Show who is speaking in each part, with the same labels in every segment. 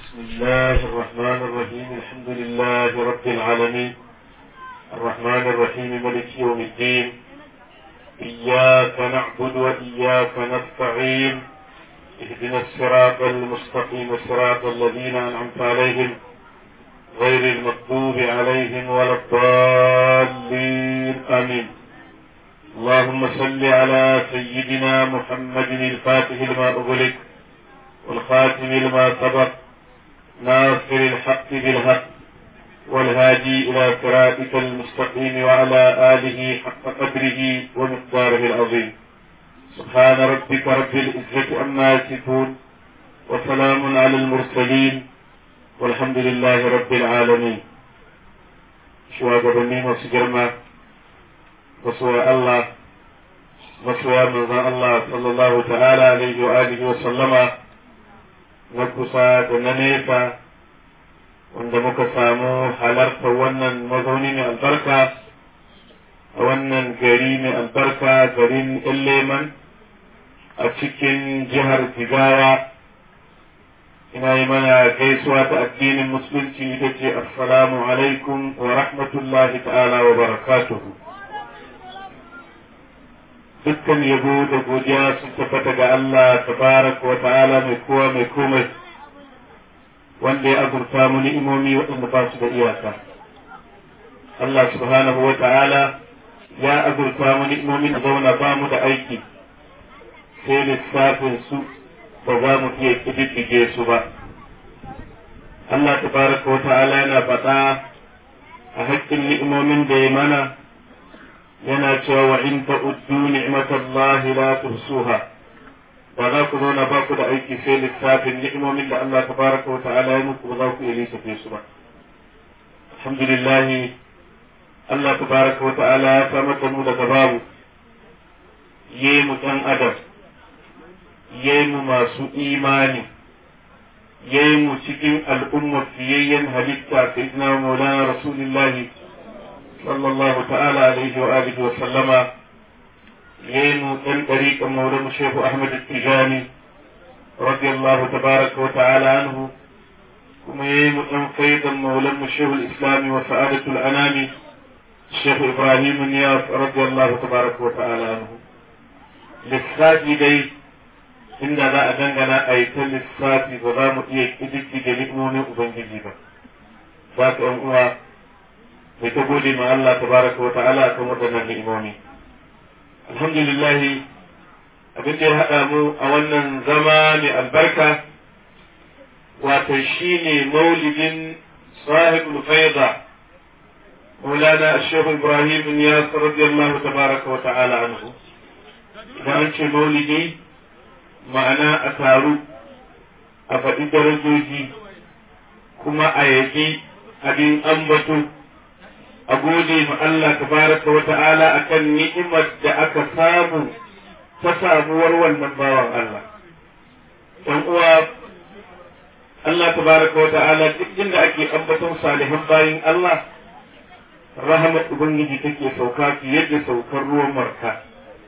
Speaker 1: بسم الله الرحمن الرحيم الحمد لله رب العالمين الرحمن الرحيم ملك يوم الدين إياك نعبد وإياك نستعين اهدنا الصراط المستقيم صراط الذين أنعمت عليهم غير المغضوب عليهم ولا الضالين آمين اللهم صل على سيدنا محمد الفاتح لما أغلق والخاتم لما سبق ناصر الحق بالحق والهادي إلى صراطك المستقيم وعلى آله حق قدره ومقداره العظيم سبحان ربك رب العزة عما يصفون وسلام على المرسلين والحمد لله رب العالمين shugabanni masu girma masoya Allah masoya manzon Allah sallallahu ta'ala alaihi wa alihi wa sallama na kusa da na nesa wanda muka samu halarta wannan mazauni mai albarka a wannan gari mai albarka garin Leman a cikin jihar Jigawa ina yi mana gaisuwa ta addinin musulunci ita ce assalamu alaikum wa rahmatullahi ta'ala wa barakatuhu dukkan yabo da godiya sun tabbata ga Allah tabaraka wa ta'ala mai kowa mai komai wanda ya azurta mu ni'imomi waɗanda ba su da iyaka Allah subhanahu wa ta'ala ya azurta mu ni'imomin da zauna ba mu da aiki sai lissafin su ba za mu iya ƙididdige su ba. Allah tabaraka wa ta'ala yana faɗa a haƙƙin ni'imomin da ya mana yana cewa wa in ta'uddu ni'matallahi la tuhsuha ba za ku zauna ba ku da aiki sai lissafin ni'imomin da Allah tabaraka wa ta'ala ya muku ba za ku iya lissafe su ba. Alhamdulillah Allah tabaraka wa ta'ala ya samar da mu daga babu yi mu ɗan adam yayi mu masu imani yayi mu cikin al'ummar fiyayyen halitta sayyidina maulana rasulullah sallallahu ta'ala alaihi wa alihi wa sallama yayi mu dan dariqan maulana shehu ahmad tijani radiyallahu tabaraka wa ta'ala anhu kuma yayi mu dan faidan maulana shehu al-islam wa sa'adatul anami shehu ibrahim niyas radiyallahu tabaraka wa ta'ala anhu lissafi dai inda za a dangana a yi ta lissafi ba za mu iya ƙididdige ni'imomin Ubangiji ba. Za ka ‘yan uwa mai ta gode ma Allah ta baraka wa ta'ala kan waɗannan ni'imomi. Alhamdulillah abin da ya haɗa mu a wannan zama mai albarka wato shi ne maulidin sahibul faida مولانا الشيخ إبراهيم بن ياسر رضي الله تبارك وتعالى عنه. وأنت مولدي ma'ana a taru a faɗi darajoji kuma a yaƙi abin ambato a gode ma Allah tabaraka wa ta'ala akan ni'imar da aka samu ta samuwar wannan bawan Allah ɗan uwa Allah tabaraka wa ta'ala duk inda ake ambaton salihan bayin Allah rahmat ubangiji take sauka fiye da saukar ruwan marka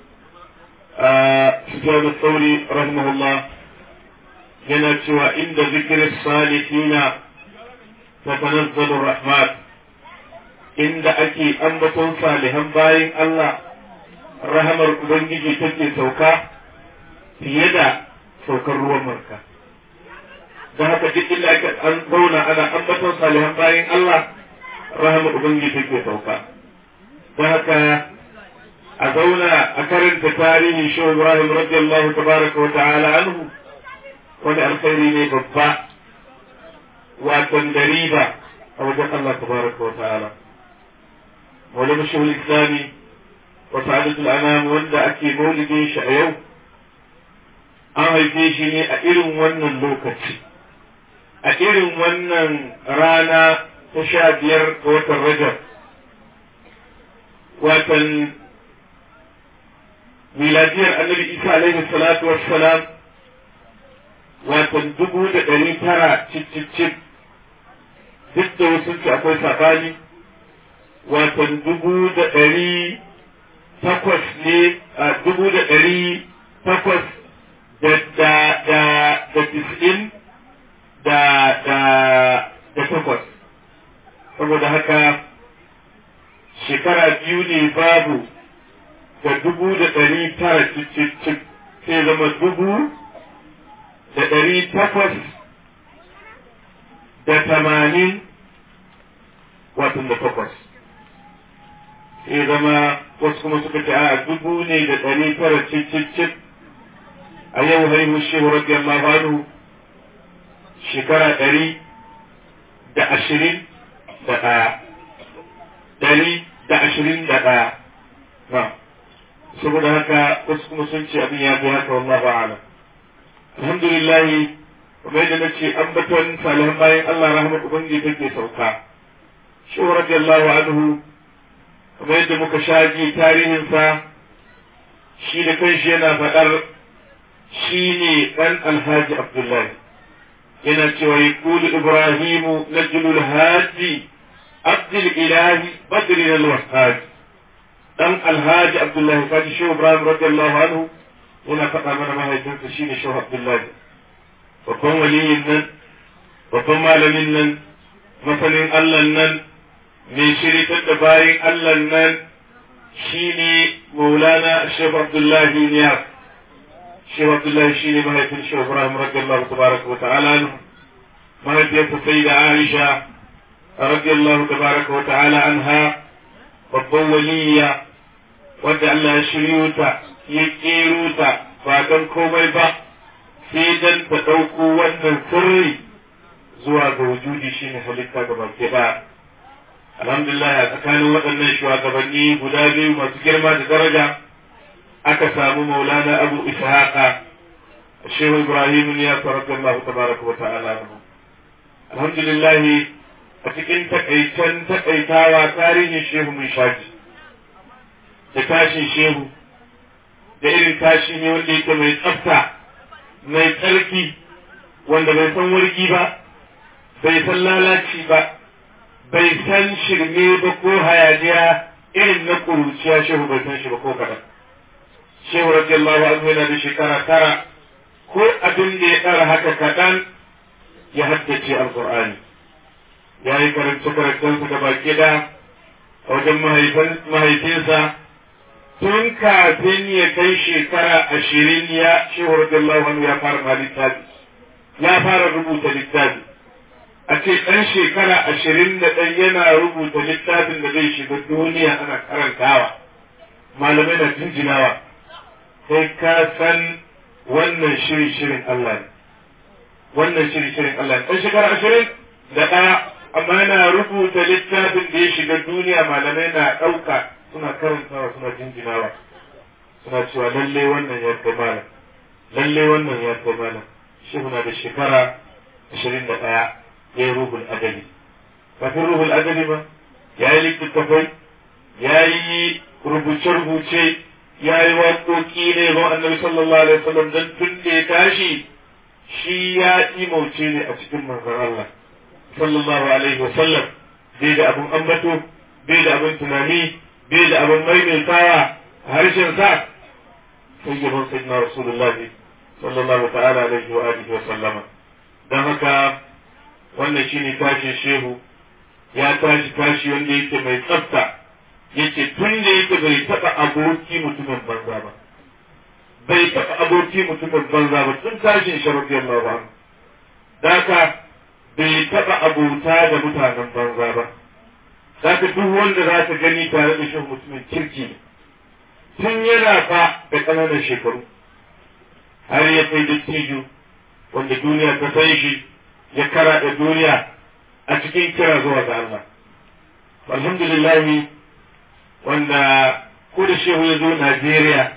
Speaker 1: سفيان الثوري رحمه الله yana cewa inda zikirin salihina tatanazzalu rahmat inda ake ambaton salihan bayin Allah rahamar ubangiji take sauka fiye da saukar ruwan marka da haka duk inda ake an zauna ana ambaton salihan bayin Allah rahamar ubangiji take sauka da haka a zauna a karanta tarihin shi Ibrahim radiyallahu tabaraka wa ta'ala anhu wani alkhairi ne babba wato da riba a wajen Allah tabaraka wa ta'ala maulana shi islami wa sa'adatul anam wanda ake maulidin shi a yau an haife shi ne a irin wannan lokaci a irin wannan rana ta sha biyar ga watan rajab watan miladiyar annabi isa alaihi salatu wassalam watan dubu da ɗari tara cicicip duk da wasu ce akwai sabani watan dubu da ɗari takwas ne a dubu da ɗari takwas da da da da tis'in da da da takwas saboda haka shekara biyu ne babu da dubu da ɗari tara cicicin sai zama dubu da ɗari takwas da tamanin watan da takwas sai zama wasu kuma suka ce a dubu ne da ɗari tara cicicin a yau haihu shehu radiyallahu anhu shekara ɗari da ashirin da ɗaya ɗari da ashirin da ɗaya na saboda haka wasu kuma sun ce abin ya fi haka wallahu a'lam alhamdulillah kamar yadda nace ambaton salihan bayan Allah rahmat ubangiji take sauka shi radiyallahu anhu kamar yadda muka shaji tarihinsa shi da kanshi yana faɗar shi ne ɗan alhaji abdullahi yana cewa ya kulu ibrahimu na julul haji abdul ilahi badri na wahaji ɗan alhaji abdullahi kaji shi ibrahim radiyallahu anhu yana faɗa mana mahaifinsa shi ne shehu abdullahi babban waliyin nan babban malamin nan masanin allah nan mai shiritar da bayan allah nan shi ne maulana shehu abdullahi niyar shehu abdullahi shi ne mahaifin shehu ibrahim radiyallahu tabaraka wa ta'ala mahaifiyarsa sai da aisha radiyallahu tabaraka wa ta'ala anha babban waliya wanda allah ya shiryo ta ya kero ta ba don komai ba sai dan ta ɗauko wannan sirri zuwa ga wujudi shine halitta ga baki ɗaya alhamdulillah a tsakanin waɗannan shugabanni guda biyu masu girma da daraja aka samu maulana abu ishaqa shehu ibrahim ya faraka Allah tabaraka wa ta'ala alhamdulillah a cikin takaicen takaitawa tarihin shehu mun shaji da tashin shehu da irin tashi ne wanda yake mai tsafta mai tsarki wanda bai san wargi ba bai san lalaci ba bai san shirme ba ko hayaniya irin na kuruciya shehu bai san shi ba ko kaɗan shehu radiyallahu anhu yana da shekara tara ko abin da ya ɗara haka kaɗan ya haddace alƙur'ani ya yi karance karancensa da baki da a wajen mahaifinsa tun kafin ya kai shekara ashirin ya shehu radiyallahu anhu ya fara ma littafi ya fara rubuta littafi a ce ɗan shekara ashirin da ɗan yana rubuta littafin da zai shiga duniya ana karantawa malamai na jinjinawa sai ka san wannan shiri shirin Allah ne wannan shiri shirin Allah ne ɗan shekara ashirin da ɗaya amma yana rubuta littafin da ya shiga duniya malamai na ɗauka suna karantawa suna jinjinawa suna cewa lalle wannan ya kai malam lalle wannan ya kai malam shehu na da shekara ashirin da ɗaya ya yi ruhul adali kafin ruhul adali ba ya yi littattafai ya yi rubuce-rubuce ya yi waƙoƙi ne ba annabi sallallahu alaihi wasallam don tun da ya tashi shi ya imauce ne a cikin manzon Allah sallallahu alaihi wasallam bai da abin ambato bai da abin tunani bai da abin maimaitawa a harshen sa sai gaban sayyidina rasulullahi sallallahu ta'ala alaihi wa alihi wa sallama dan haka wannan shine tashin shehu ya tashi tashi wanda yake mai tsafta yace tun da yake bai taba aboki mutumin banza ba bai taba aboki mutumin banza ba tun tashin shi radiyallahu anhu daka bai taba abota da mutanen banza ba zaka duk wanda za ka gani tare da shi mutumin kirki ne tun yana fa da ƙananan shekaru har ya kai dattijo wanda duniya ta san shi ya kara da duniya a cikin kira zuwa ga Allah alhamdulillah wanda ko da shehu ya zo Najeriya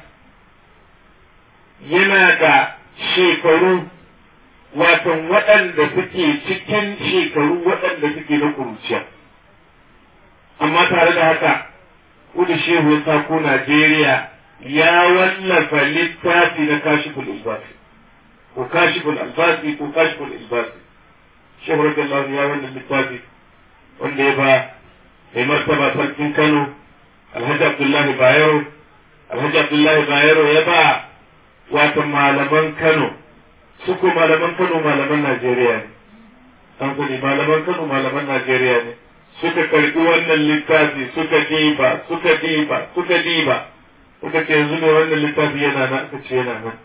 Speaker 1: yana da shekaru watan waɗanda suke cikin shekaru waɗanda suke na ƙuruciya amma tare da haka ko da shehu ya sako Najeriya ya wallafa littafi na kashiful ilbasi ko kashiful albasi ko kashiful ilbasi shehu radiyallahu ya wannan littafi wanda ya ba mai martaba sarkin Kano Alhaji Abdullahi Bayero Alhaji Abdullahi Bayero ya ba wata malaman Kano su ko malaman Kano malaman Najeriya ne an sani malaman Kano malaman Najeriya ne suka karɓi wannan littafi suka diba suka diba suka diba suka ce yanzu ne wannan littafi yana nan aka ce yana nan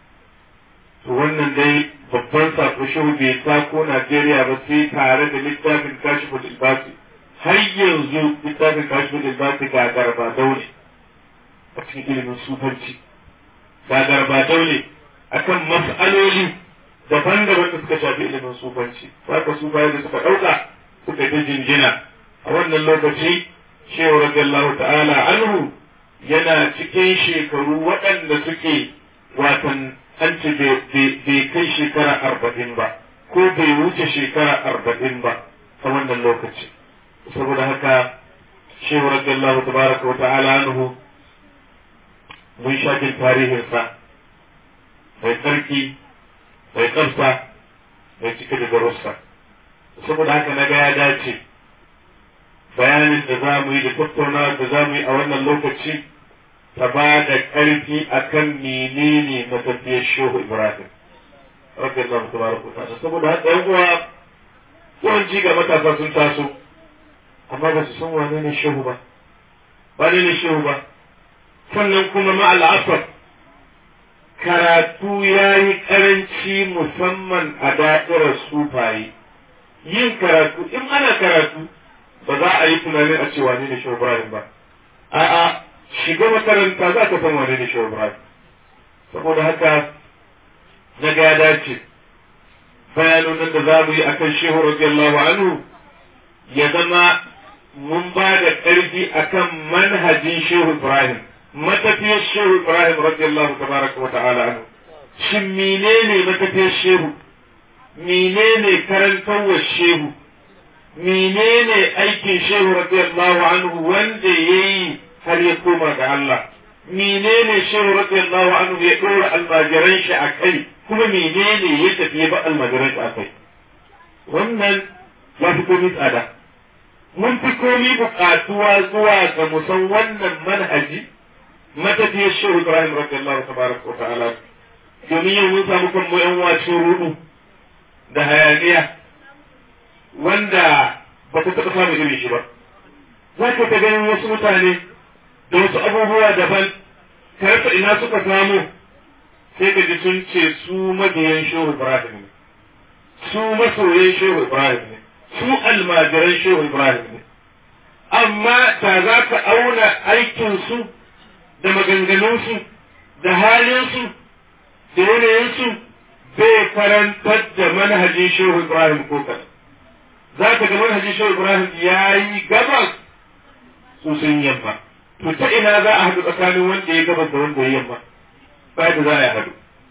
Speaker 1: to wannan dai babban sako shehu bai tako Najeriya ba sai tare da littafin kashiful ilbasi har yanzu littafin kashiful ilbasi ga garba daule a cikin ilimin sufanci ga garba daule akan mas'aloli daban-daban da suka shafi ilimin sufanci haka su bayan da suka ɗauka suka ta jinjina a wannan lokaci shehu radiyallahu ta'ala anhu yana cikin shekaru waɗanda suke watan an ce bai kai shekara arba'in ba ko bai wuce shekara arba'in ba a wannan lokaci saboda haka shehu radiyallahu tabaraka wa ta'ala anhu mun sha jin tarihinsa mai tsarki mai tsafta mai cike da darussa saboda haka na ga ya dace bayanin da za mu yi da tattaunawa da za mu yi a wannan lokaci ta ba da ƙarfi a kan menene matafiyar shehu ibrahim radiyallahu tabaraka ta'ala saboda haka yan uwa yawanci ga matasa sun taso amma ba su san wane ne shehu ba wane ne shehu ba sannan kuma ma al'asar karatu ya yi ƙaranci musamman a da'irar sufaye yin karatu in ana karatu ba za a yi tunanin a ce wane ne shehu ibrahim ba a'a shiga makaranta za ka san wane ne shehu ibrahim saboda haka na ga dace bayanan da za mu yi akan shehu radiyallahu anhu ya zama mun ba da ƙarfi akan manhajin shehu ibrahim matafiyar shehu ibrahim radiyallahu tabaraka wa ta'ala anhu shin menene matafiyar shehu menene karantarwar shehu menene aikin shehu radiyallahu anhu wanda yayi har ya koma ga Allah menene shehu radiyallahu anhu ya dora almajiran shi a kai kuma menene ya tafi ya ba almajiran shi a kai wannan ya fi komi tsada mun fi komi buƙatuwa zuwa ga musan wannan manhaji matafiyar shehu ibrahim radiyallahu tabaraka wa ta'ala domin yau mun samu kan mu yan wacin rudu da hayaniya wanda ba ta taɓa samun irin shi ba za ka ta ganin wasu mutane da wasu abubuwa daban ka rasa ina suka samu sai ka ji sun ce su mabiyan shehu ibrahim ne su masoyan shehu ibrahim ne su almajiran shehu ibrahim ne amma ta za ka auna aikinsu da maganganunsu da halinsu da yanayinsu bai karantar da manhajin shehu ibrahim ko kaɗan za ka ga manhajin shehu ibrahim ya yi gabas su sun yamma to ta ina za a haɗu tsakanin wanda ya gabas da wanda ya yamma ba da za a haɗu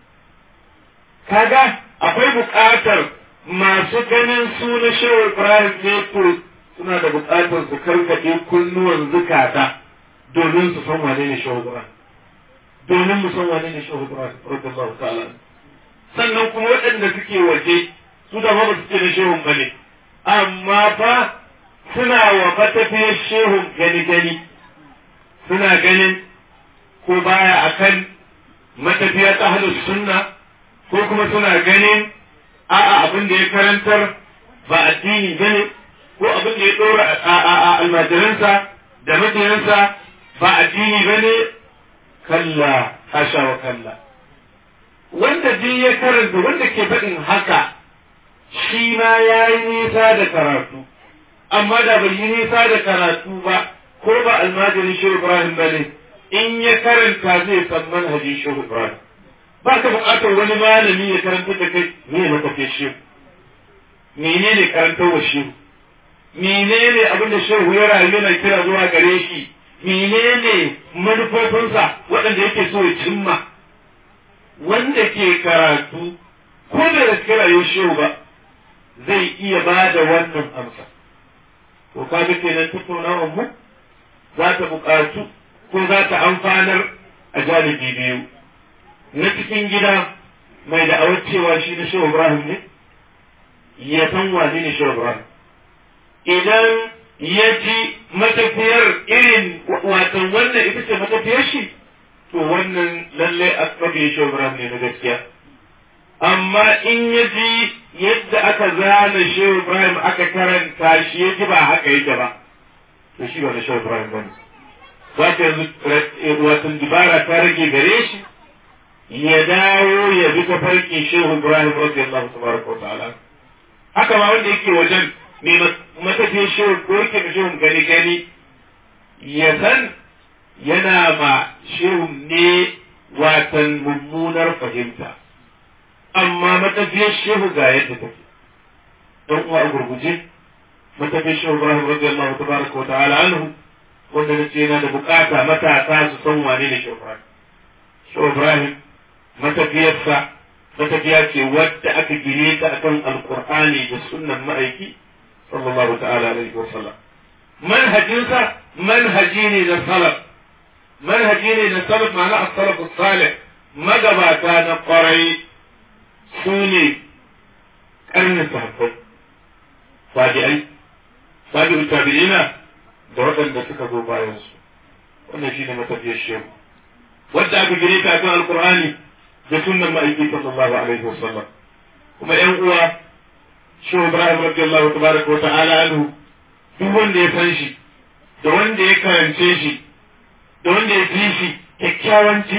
Speaker 1: kaga akwai buƙatar masu ganin su na shehu ibrahim ne to suna da buƙatar su karkaɗe kunnuwan zukata domin su san wane ne shehu ibrahim domin mu san wane ne shehu ibrahim radiyallahu ta'ala sannan kuma waɗanda suke waje su da ba su ce na shehun bane amma fa suna wa matafiyar shehun gani gani suna ganin ko baya akan matafiya ta ahlus sunna ko kuma suna ganin a'a abin da ya karantar ba addini bane ko abin da ya dora a almajiransa da mabiyansa ba addini bane kalla hasha wa kalla wanda duk ya karanta wanda ke faɗin haka shi ma ya yi nisa da karatu amma da bai yi nisa da karatu ba ko ba almajirin shehu ibrahim ba ne in ya karanta zai san manhajin shehu ibrahim ba ka buƙatar wani malami ya karanta da kai me na tafiye shehu menene karantar wa shehu menene abin da shehu ya rayu yana kira zuwa gare shi menene manufofinsa waɗanda yake so ya cimma wanda ke karatu ko da da kira shehu ba zai iya ba da wannan amsa to kaga kenan tattaunawar mu za ta buƙatu ko za ta amfanar a janibi biyu na cikin gida mai da'awar cewa shi na shehu ibrahim ne ya san wane ne shehu ibrahim idan ya ji matafiyar irin watan wannan ita ce matafiyar shi to wannan lalle a kabe shehu ibrahim ne na gaskiya amma in ya ji yadda aka zana shehu ibrahim aka karanta shi ya ji ba haka yake ba to shi wani shehu ibrahim bane za ka yanzu watan dubara ta rage gare shi ya dawo ya bi ta farkin shehu ibrahim radiyallahu tabaraka wa ta'ala haka ma wanda yake wajen mai matafiyan shehu ko yake da shehu gani gani ya san yana ma shehu ne watan mummunar fahimta amma matafiyar shehu ga yadda take don uwa a gurguje matafiyar shehu ibrahim radiyallahu tabaraka wa ta'ala anhu wanda nace yana da bukata matasa su san wane ne shehu ibrahim shehu ibrahim matafiyarsa matafiya ce wadda aka gine ta akan alqur'ani da sunnan ma'aiki sallallahu ta'ala alaihi wa sallam manhajinsa manhaji ne na salaf manhaji ne na salaf ma'ana as-salaf as-salih magabata na kwarai su ne karnin sahabbai tabi'ai tabi'u tabi'ina da waɗanda suka zo bayan su wannan shine matafiyar shehu wadda aka gine ta akan alqur'ani da sunnan ma'aiki sallallahu alaihi wa sallam kuma ƴan uwa shehu ibrahim radiyallahu tabaraka wa ta'ala anhu duk wanda ya san shi da wanda ya karance shi da wanda ya ji shi kyakkyawan ci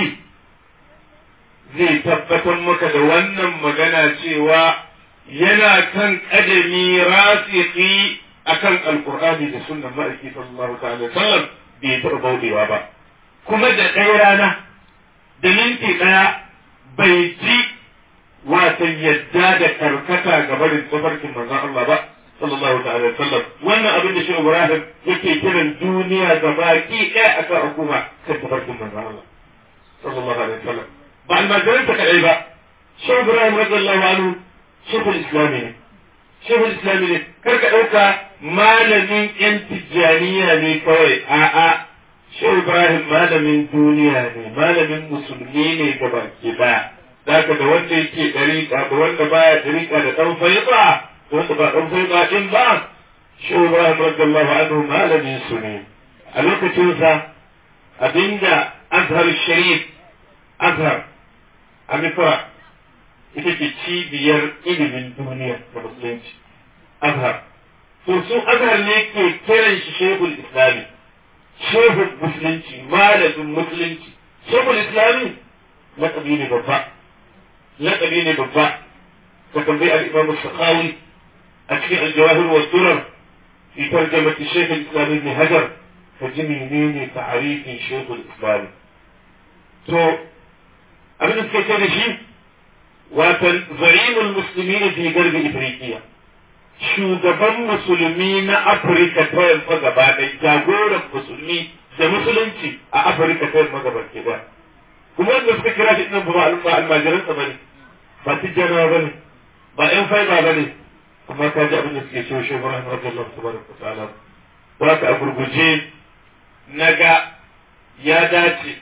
Speaker 1: zai tabbatar maka da wannan magana cewa yana kan kadami rasiki akan alkur'ani da sunnan ma'aiki sallallahu ta'ala sallam bai taɓa bauɗewa ba kuma da ɗaya rana da minti ɗaya bai ji wata yadda da karkata ga barin tafarkin manzon Allah ba sallallahu ta'ala sallam wannan abin da shi Ibrahim yake kiran duniya ga baki ɗaya akan hukuma kan tafarkin manzon Allah sallallahu alaihi wasallam ba almajiransa kaɗai ba shi Ibrahim radiyallahu anhu shekul islami ne shekul islami ne kar ka ɗauka malamin yan tijjaniya ne kawai a'a shehu Ibrahim malamin duniya ne malamin musulmi ne ga baki ɗaya Zaka da wanda yake ɗariƙa da wanda baya ɗariƙa da ɗan faiƙa wanda ba ɗan faiƙa ɗin ba shi Ibrahim radiyallahu anhu malamin su ne a lokacinsa abinda Azhar Sharif Azhar a Misra ita ce cibiyar ilimin duniya da musulunci Azhar to su Azhar ne ke kiran shi Shehul Islami Shehul Musulunci malamin Musulunci Shehul Islami laƙabi ne babba laƙabi ne babba ka tambayi al-Imam Sakhawi a cikin al-Jawahir wa Durar fi tarjamati Shaykh al-Islam Ibn Hajar ka ji menene ta'arifin Shaykh al-Islam to abin da suke ce da shi watan za'imul muslimin fi garbi Ifriqiya shugaban musulmi na Afirka ta yamma gaba ɗaya jagoran musulmi da musulunci a Afirka ta yamma gaba ke ɗaya kuma wanda suka kira shi ɗin ba almajiransa ba ne ba tijjanawa ba ne ba ƴan faiba ba ne amma ka ji abin da suke cewa shi Ibrahim radiyallahu tabaraka wa ta'ala ba ka a gurguje na ga ya dace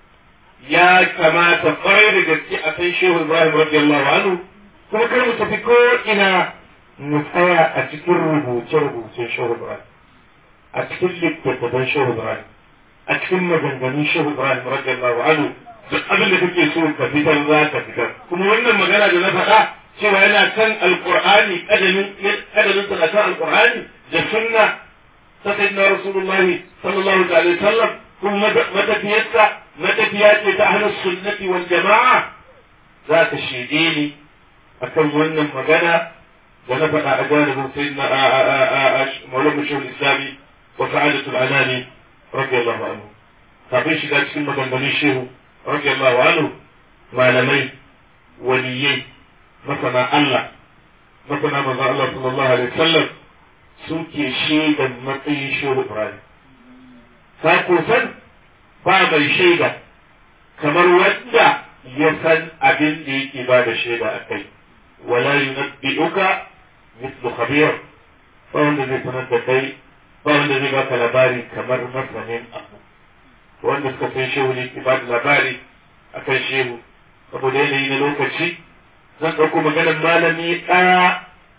Speaker 1: ya kamata kwarai da gaske a san shehu Ibrahim radiyallahu anhu kuma kar mu tafi ko ina mu tsaya a cikin rubuce-rubucen shehu Ibrahim a cikin littattafan shehu Ibrahim a cikin maganganun shehu Ibrahim radiyallahu anhu duk abin da kake so ka fitar za ka fitar kuma wannan magana da na faɗa cewa yana kan alqur'ani kadamin kadamin sa kan alqur'ani da sunna ta sayyidina rasulullahi sallallahu alaihi wasallam kuma matafiyarsa matafiya ce ta ahlus sunnati wal jama'a za ka shede ni akan wannan magana da na faɗa a janibin sayyidina maulana shehul islami wa sa'adatul anani radiyallahu anhu kafin shiga cikin maganganun shehu radiyallahu anhu malamai waliyai masana Allah masana manzon Allah sallallahu alaihi wasallam suke shaidan matsayin shehu Ibrahim ka ko san ba mai shaida kamar wanda ya san abin da yake ba da shaida a kai wala yunabbi'uka mithlu khabir ba wanda zai sanar da kai ba wanda zai baka labari kamar masanin abu wanda suka san shehu ne ke ba da labari a kan shehu saboda yanayi na lokaci zan ɗauko maganar malami ɗaya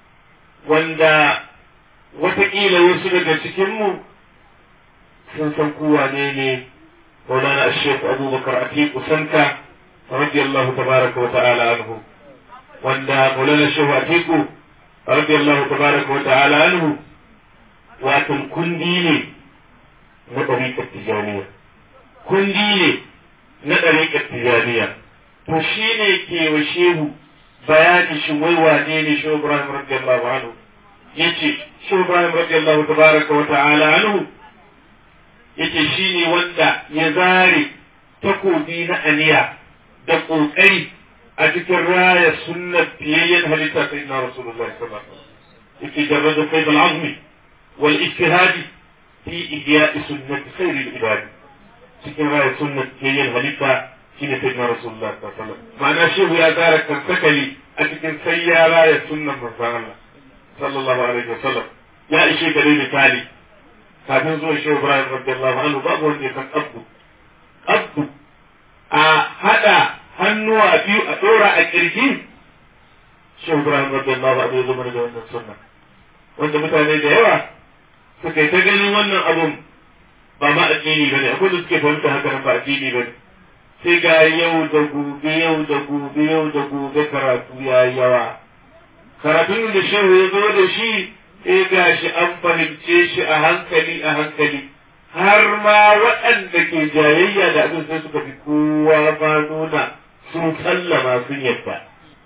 Speaker 1: wanda watakila wasu daga cikinmu sun san kowa ne ne maulana ashef abubakar atiku sanka radiyallahu tabaraka wa ta'ala anhu wanda Maulana Shehu Atiku radiyallahu tabaraka wa ta'ala anhu wato kundi ne na ɗariƙar tijaniya kundi ne na ɗariƙar tijaniya to shi ne ke wa shehu bayani shi wai wane ne shehu Ibrahim radiyallahu anhu yace shehu Ibrahim radiyallahu tabaraka wa ta'ala anhu yace shi ne wanda ya zare takobi na aniya da ƙoƙari a cikin raya sunnar fiyayyen halitta sai na rasulullahi sallallahu alaihi wasallam yake jarrada qaid al-azmi wal ijtihadi fi ihya'i sunnati khayr al-ibad cikin raya sunnar fiyayyen halitta shine sai na rasulullahi sallallahu alaihi wasallam ma'ana shehu ya zara kansakali a cikin sai ya raya sunnar manzon Allah sallallahu alaihi wasallam ya ishe gare misali kafin zuwa shehu Ibrahim radiyallahu anhu babu wanda ya san abdu abdu a hada hannuwa biyu a ɗora a ƙirji shehu ibrahim radiyallahu anhu ya zama da wannan sunna wanda mutane da yawa suka yi ta ganin wannan abun ba ma addini bane akwai da suke fahimta haka nan ba addini bane sai ga yau da gobe yau da gobe yau da gobe karatu ya yawa karatun da shehu ya zo da shi sai ga shi an fahimce shi a hankali a hankali har ma waɗanda ke jayayya da abin sai suka fi kowa ma nuna sun sallama sun yadda.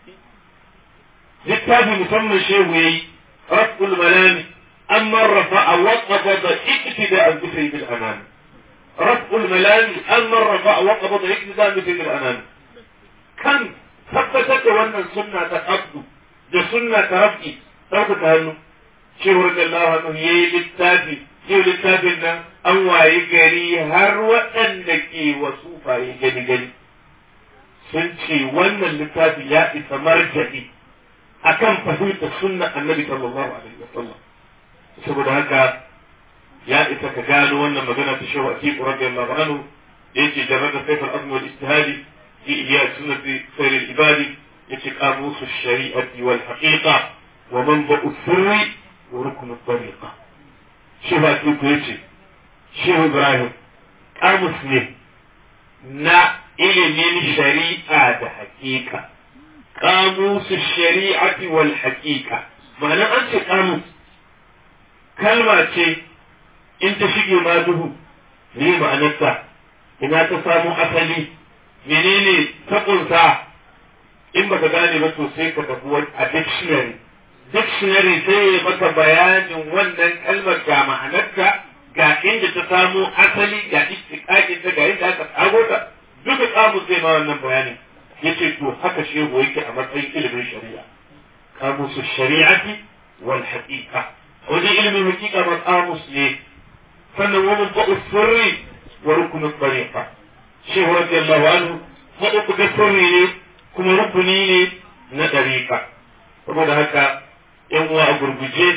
Speaker 1: Littafi musamman shehu ya yi, Raf'ul Malami, an marrafa a waƙafa da iktida an bisa bil anani. Raf'ul Malami, an marrafa a waƙafa da iktida an bisa bil anani. Kan tabbatar da wannan sunna ta abdu da sunna ta raf'i ɗaukaka hannu. Shehu Radiyallahu anhu ya yi littafi, yau littafin nan an waye gari har waɗanda ke wasu faye gani gani. sun ce wannan littafi ya isa marja'i akan fahimtar sunna annabi sallallahu alaihi wasallam saboda haka ya isa ka gano wannan magana ta shawa atiku radiyallahu anhu da yake jarrada sayf al-azm wal ijtihadi fi ihya sunnati sayr al-ibadi yace qamus ash-shari'ati wal haqiqa wa manba'u sirri wa rukn at-tariqa shehu atiku yace shehu ibrahim qamus ne na ilimin shari'a da haƙiƙa ƙamusu shari'ati wal haƙiƙa ma'ana an ce ƙamus kalma ce in ta shige ma duhu ne ma'anarta ina ta samu asali menene ta ƙunsa in baka gane ba to sai ka tafi a dictionary dictionary sai ya maka bayanin wannan kalmar ga ma'anarta ga inda ta samu asali ga istiƙaƙin ta ga inda aka tsago ta duka kamus zai ma wannan bayanin yace to haka shehu yake a matsayin ilimin shari'a kamusu shari'ati wal haqiqa wajen ilimin haqiqa ba kamus ne sannan wani ba'u sirri wa rukunin tariqa shehu radiyallahu anhu faɗo da sirri ne kuma rukuni ne na tariqa saboda haka yan uwa a gurguje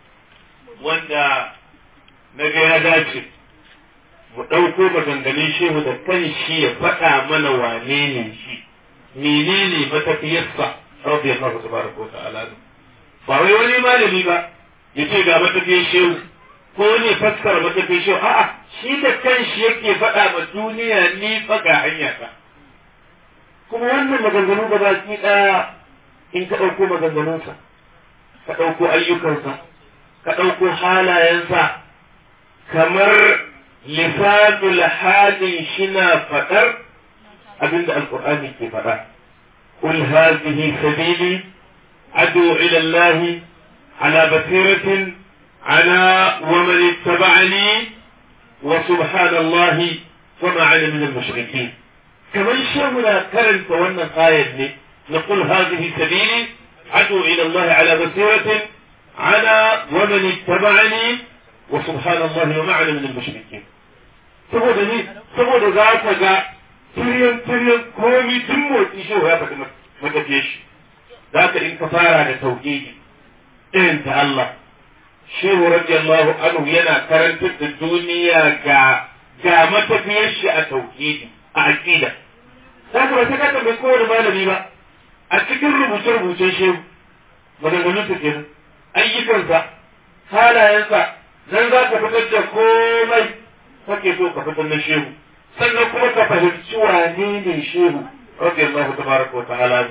Speaker 1: wanda na ga ya dace mu ɗauko maganganun shehu da kan shi ya faɗa mana wane ne shi menene matafiyarsa radiyallahu tabaraka wa ta'ala ba wai wani malami ba ya ce ga matafiyar shehu ko ne fassara matafiyar shehu a'a shi da kan shi yake faɗa ma duniya ni fa ga hanya ta kuma wannan maganganu ba baki ɗaya in ka ɗauko maganganunsa ka ɗauko ayyukansa ka ɗauko halayensa kamar lisanul halin shina faɗar abinda alƙur'ani ke faɗa قل هذه سبيلي أدعو إلى الله على بصيرة على ومن اتبعني وسبحان الله وما أنا من المشركين كمان شغل كرن فوانا قايد لي نقول هذه سبيلي أدعو إلى الله على بصيرة على ومن اتبعني وسبحان الله وما أنا من المشركين saboda ni saboda za ka ga tiryan tiryan komi tun motsi shi ya faɗi matafiye shi za ka in ka fara da tauhidi irin ta Allah shehu radiyallahu anhu yana karantar da duniya ga ga matafiyar shi a tauhidi a aqida za ka ba sai ka tambayi kowane malami ba a cikin rubuce-rubucen shehu maganganun sa kenan ayyukansa halayensa nan za ka fitar da komai kake so ka fitar na shehu sannan kuma ka fahimci wane ne shehu radiyallahu tabaraka wa ta'ala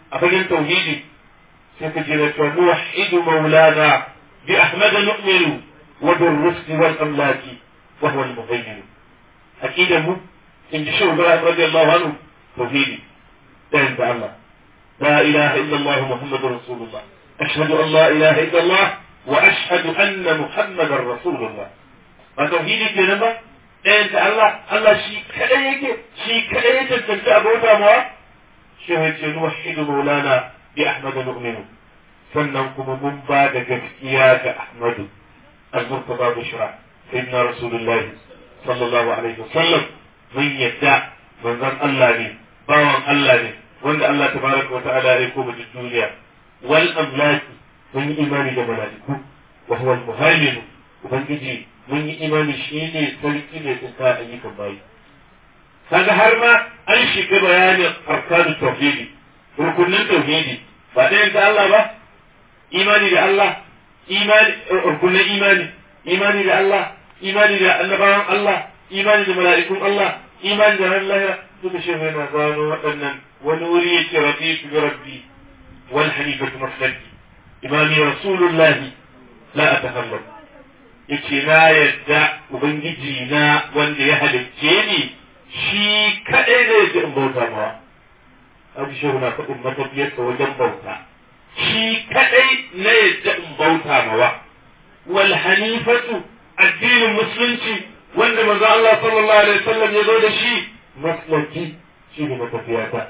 Speaker 1: a fagen tauhidi sai ka jira cewa nuwahidu maulana bi ahmad nu'minu wa bil rusli wal amlaki wa huwa al muhaymin aqidan mu in ji shehu ibrahim radiyallahu anhu tauhidi ɗayan da Allah la ilaha illa allah muhammadur rasulullah ashhadu an la ilaha illa allah wa ashhadu anna muhammadar rasulullah ba tauhidi kenan ba ɗayan da Allah Allah shi kadai yake shi kadai ya tantance abota mawa shehu ya ce nuwahidu maulana bi ahmad nu'minu sannan kuma mun ba da gaskiya ga ahmadu al-murtada bushra sayyidina rasulullah sallallahu alaihi wasallam mun yadda manzon Allah ne bawan Allah ne wanda Allah tabaraka wa ta'ala ya koma duk duniya wal amlaki mun yi imani da malaiku wa huwa al-muhaymin ubangiji mun yi imani shi ne sarki ne tsinka ayyukan bayi kaga har ma an shiga bayanin arkanu tauhidi rukunin tauhidi ba ɗayan ta Allah ba imani da Allah imani rukunin imani imani da Allah imani da annabawan Allah imani da mala'ikun Allah imani da ran lahira duka shi yana gano waɗannan wani wuri yake rafiqu bi rabbi wal hanifatu maslaki imani rasulullahi la atakallam yace na yadda ubangiji na wanda ya halicce ni shi kadai ne yake in bauta mawa abu shehu na faɗin matafiyarsa wajen bauta shi kadai na yadda in bauta mawa wal hanifatu addinin musulunci wanda manzo Allah sallallahu alaihi wasallam ya zo da shi maslaki shi ne matafiyata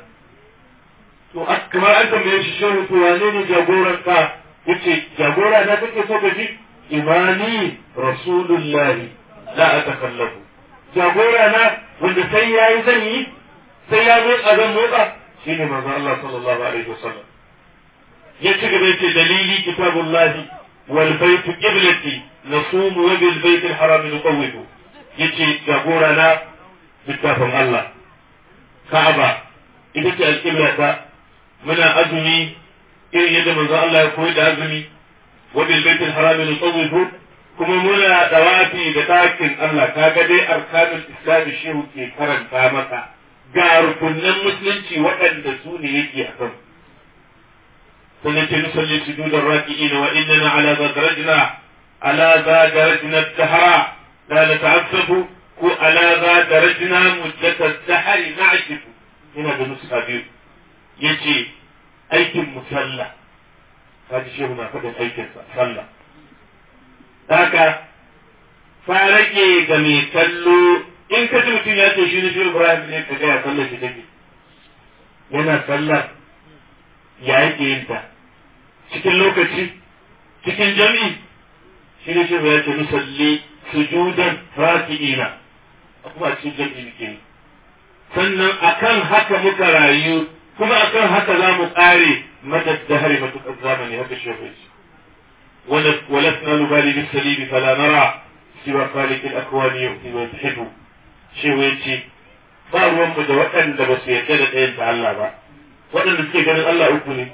Speaker 1: to kamar an tambaye shi shehu to wane ne jagoranka yace jagora na kake so ka ji imani rasulullahi la atakallafu jagora na wanda sai yayi zan yi sai ya motsa zan motsa shine manzo Allah sallallahu alaihi wasallam ya ci gaba yace dalili kitabullahi wal bayt qiblati nasum wa bil bayt al haram nuqawwidu yace jagora na littafin Allah Ka'aba ita ce alƙiblata muna azumi irin yadda manzo Allah ya koyi da azumi وبالبيت الحرام نطوف kuma muna dawafi da ɗakin Allah kaga dai arkanul islam shehu ke karanta maka ga rukunan musulunci waɗanda su ne yake a kan sannan ce nusalli sujudar raki'ina wa innana ala zadarajna ala zadarajna dahara la nata'assafu ko ala zadarajna muddata dahari na'shifu ina da nuska biyu yace aikin musalla kaji shehu na faɗin aikinsa sallah haka fa rage ga mai kallo in ka ji mutum ya ce shi ne shehu ibrahim ne ka gaya sallar shi take yana sallar ya yake yin ta cikin lokaci cikin jami'i shi ne shehu ya ce musalli sujudan raki'ina kuma a cikin jami'i muke yi sannan akan haka muka rayu kuma akan haka za mu ƙare مدى الدهر مدى الزمن هذا الشيء ولسنا نبالي بالسليم فلا نرى سوى خالق الأكوان يؤتي ويتحب شيء ويتي ba ruwanmu da waɗanda ba su yarda da ɗayan ta Allah ba waɗanda suke ganin Allah uku ne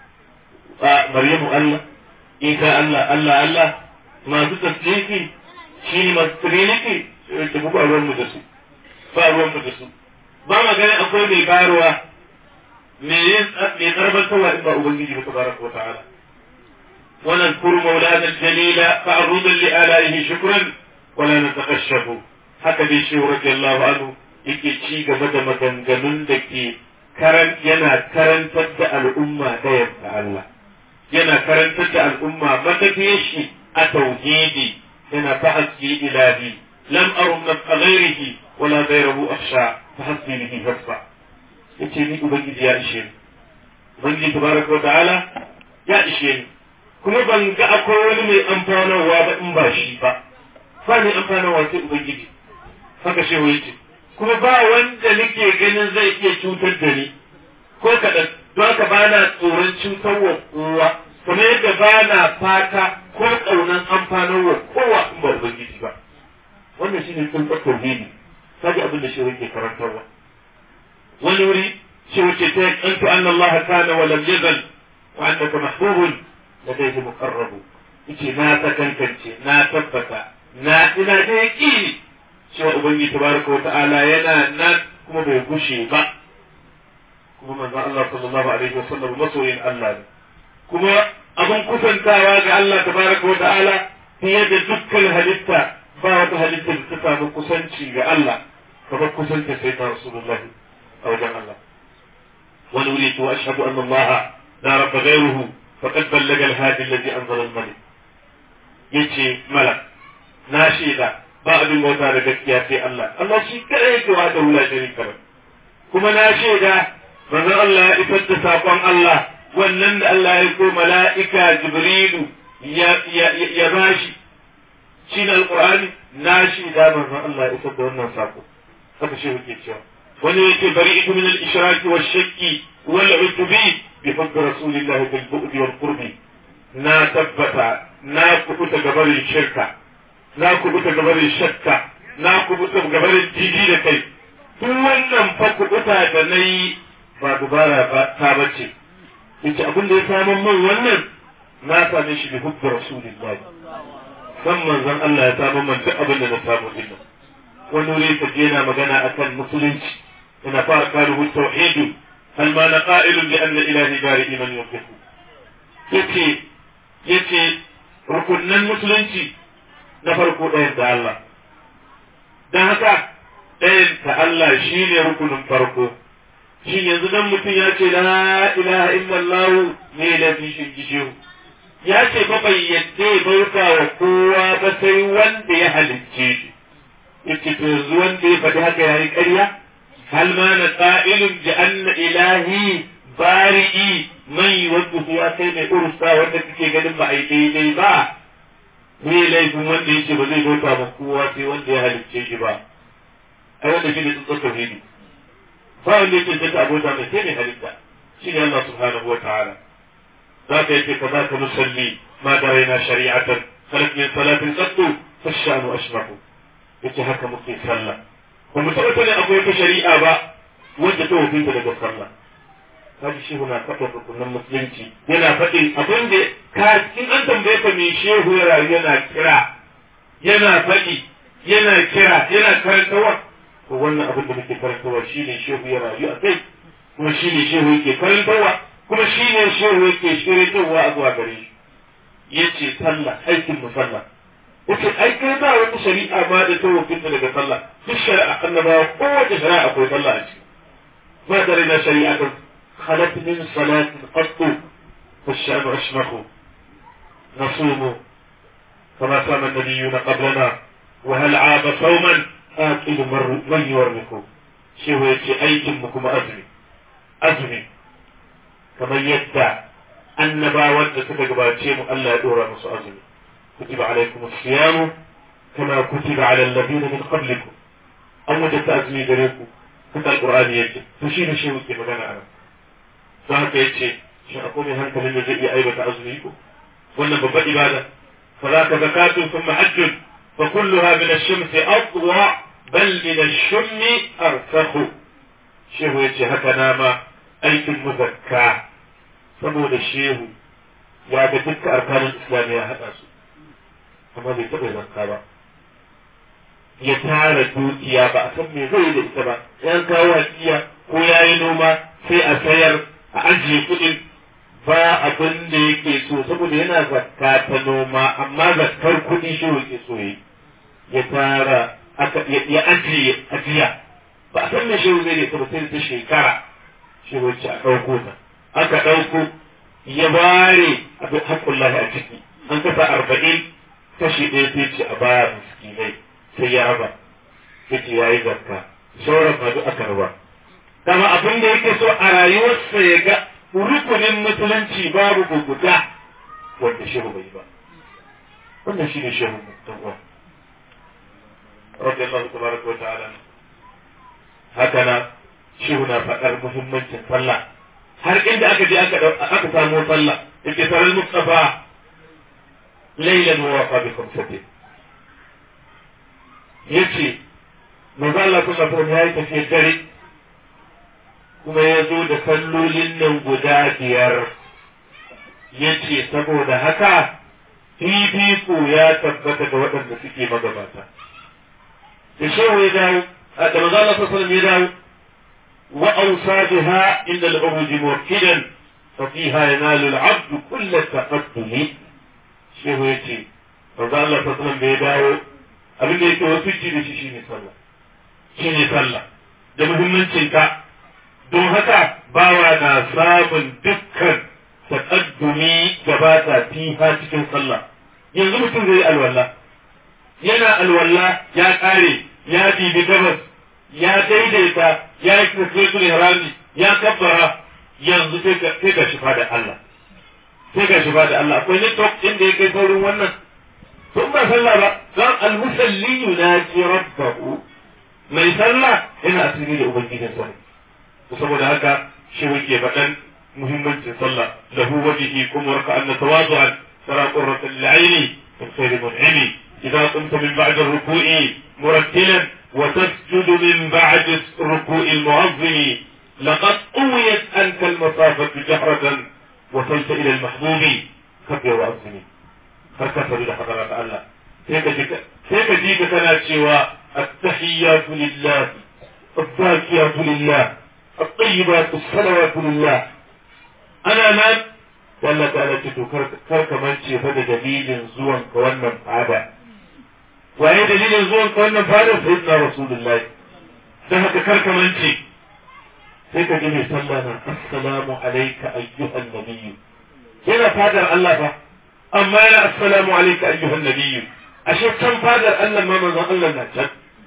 Speaker 1: a Maryamu Allah Isa Allah Allah Allah masu tasdiki shi ne masu trinity da ba ruwanmu da su ba ruwanmu da su ba ma ganin akwai mai bayarwa me yin me karbantarwa in ba ubangiji ba tabaraka wata'ala wa nadhkuru maulana jalila fa'rudan li alaihi shukran wa la nataqashafu haka dai shi radiyallahu anhu yake ci gaba da maganganun da ke karan yana karantar da al'umma ɗayan ta Allah yana karantar da al'umma matafiyar shi a tauhidi yana fahasbi ilahi lam arum nafqa ghairihi wala ghayrahu akhsha fahasbi bihi hasba yace ni ubangiji ya ishe ni ubangiji tabaraka wa ta'ala ya ishe ni kuma ban ga akwai wani mai amfanarwa ba in ba shi ba ba mai amfanarwa sai ubangiji haka shehu yace kuma ba wanda nake ganin zai iya cutar da ni ko kaɗan don haka ba na tsoron cutar wa kowa kuma yadda ba na fata ko ƙaunar amfanarwa kowa in ba ubangiji ba wannan shine tsuntsar tauhidi kaji abin da shehu yake karantarwa wani wuri shi wuce ta yantu an Allah kana wa lam yazal wa annaka mahbubun ladayhi muqarrabu yace na ta kankance na tabbata na ina da yaqini cewa ubangiji tabaraka wa ta'ala yana nan kuma bai gushe ba kuma manzo Allah sallallahu alaihi wasallam masoyin Allah ne kuma abin kusantawa ga Allah tabaraka wa ta'ala fiye da dukkan halitta ba wata halitta da ta samu kusanci ga Allah kamar kusanta sai ta rasulullahi a wajen Allah wani wuri to ashhadu anna Allah la rabba ghayruhu faqad ballaga al-hadi alladhi anzala al-malik yace malak na shaida ba abin bauta da gaskiya sai Allah Allah shi kadai yake wa da wula sharika kuma na shaida manzon Allah ya isar da sakon Allah wannan da Allah ya ko mala'ika Jibrilu ya bashi shi na alƙur'ani na shaida manzon Allah ya isar da wannan sako haka shi yake cewa wani yake bari ita min al-ishraki wa shakki wal utubi bi fadl rasulillahi bil bu'di wal qurbi na tabbata na kubuta gabarin shirka na kubuta gabarin shakka na kubuta gabarin jiji da kai duk wannan fa kubuta da na yi ba dubara ba ta bace yace abin da ya samu man wannan na same shi bi hubbi rasulillahi san manzon Allah ya samu man duk abin da na samu din wani wuri ta je na magana akan musulunci ina fara kalu tauhidu hal ma na qa'ilun bi anna ilahi bari man yuqifu yace yace rukunnan musulunci na farko ɗayan da Allah don haka ɗayan ta Allah shi ne rukunin farko shi yanzu dan mutum ya ce la ilaha illallah ne lafi shi gishehu ya ce ba bai yadda ya bauta wa kowa ba sai wanda ya halicce shi yace to yanzu wanda ya faɗi haka yayi ƙarya hal ma na qa'ilun bi anna ilahi bari'i man yuwaddu ya kai mai ursa wanda kake ganin ba ai daidai ba me laifin wanda yake ba zai bauta ba kowa sai wanda ya halicce shi ba ai wanda shi ne tsutsar tauhidi ba wanda yake zata abota mai sai mai halitta shi ne Allah subhanahu wa ta'ala za ka yake ka za ka musalli ma da raina shari'atan khalaq min salatin qattu fashanu ashmahu yace haka muke sallah ba mu taɓa sanin akwai wata shari'a ba wanda ta hukunta daga sallah kaji shehu na faɗin rukunin musulunci yana faɗin abin da ka in an tambaye ka me shehu ya rayu yana kira yana faɗi yana kira yana karantawa to wannan abin da muke karantawa shine shehu ya rayu a kai kuma shine shehu yake karantawa kuma shine shehu yake shiryatarwa a zuwa gare shi yace sallah aikin mu sallah yace ai kai ba wata shari'a ma da ta hukunta daga sallah duk shari'a annabawa kowace shari'a akwai sallah a ciki ma da rina shari'a خلت من صلاة قط فالشأن أشمخ نصوم كما صام النبيون قبلنا وهل عاب صوما آكل من يورمكم شيء يتي أيتمكم أزمي أزمي كما يدع النبا ود تتقباتيم ألا يدور مس أزمي كتب عليكم الصيام كما كتب على الذين من قبلكم أو وجدت أزمي دريكم كتب القرآن يجي فشين شيء يتي مغانا أنا don haka ya ce shi akwai mai hankalin da zai iya aibata azumi ko wannan babbar ibada fa za ka zakatun sun mahajjun fa kulluha min ash-shamsi aqwa bal min ash-shummi arsakhu shehu ya ce haka na ma aikin muzakka saboda shehu ya ga dukkan arkanin islam ya haɗa su amma bai taɓa zakka ba ya tara dukiya ba a san me zai da ita ba yan kawo hakiya ko ya yi noma sai a sayar a ajiye kuɗin ba abin da yake so saboda yana zakka ta noma amma zakkar kuɗi shi yake so yi ya tara ya ajiye ajiya ba a san me shehu zai da ba sai ta shekara shi wacce a ɗauko ta aka ɗauko ya bare abin haƙƙullahi a ciki an kasa arba'in kashi ɗaya sai ce a baya miskinai sai ya raba sai ce ya yi zakka sauran ma duk aka raba kama abin da yake so a rayuwarsa ya ga rukunin musulunci babu guguda wanda shehu bai ba wannan shi ne shehu dan uwa rabbi Allah tabaraka wa ta'ala haka na shehu na faɗar muhimmancin sallah har inda aka je aka aka samu sallah yake sarar mustafa laylan wa wafa bi khamsatin yace manzo Allah sallallahu alaihi wasallam yayi tafiyar dare kuma ya zo da sallolin nan guda biyar ya ce saboda haka fifiko ya tabbata ga waɗanda suke magabata da shehu ya dawo a da maza Allah sallallahu ya dawo وأوصى بها إن العروج موكلا ففيها ينال العبد كل التقدم shehu ya ce manzo Allah ta sallam da ya dawo abin da yake wasu ci da shi shine sallah shine sallah da muhimmancin ta don haka bawa na samun dukkan taqaddumi gabata fiha cikin sallah yanzu mutum zai alwala yana alwala ya kare ya bibi gabas ya daidaita ya yi tasbitul ihrami ya kabbara yanzu sai ka shifa da Allah sai ga shi ba da Allah akwai network din da ya kai saurin wannan tun ba sallah ba don almusalli yunaji rabbahu mai sallah yana asiri da ubangijin sa saboda haka shi yake faɗan muhimmancin sallah lahu wajhi kuma warka anna tawadu'an tara qurrata al-'aini min khayri mun'imi idza qumta min ba'd ar-ruku'i murattilan wa tasjudu min ba'd ar-ruku'i al-mu'azzimi لقد قويت أنت المسافة جهرة وصلت إلى المحبوب كبر وأظلمي فكفر إلى حضرة الله سيك جيك كان سوى التحيات لله الزاكيات لله الطيبات الصلوات لله أنا من والله تعالى تتو كرك منشي فدا دليل زوان كوانا فعدا وأي دليل زوان كوانا فعدا سيدنا رسول الله سهك كرك منشي sai ka ji mai sallah na assalamu alayka ayyuhan nabiyyu yana fadar Allah fa amma yana assalamu alayka ayyuhan nabiyyu ashe can fadar Allah ma manzon Allah na can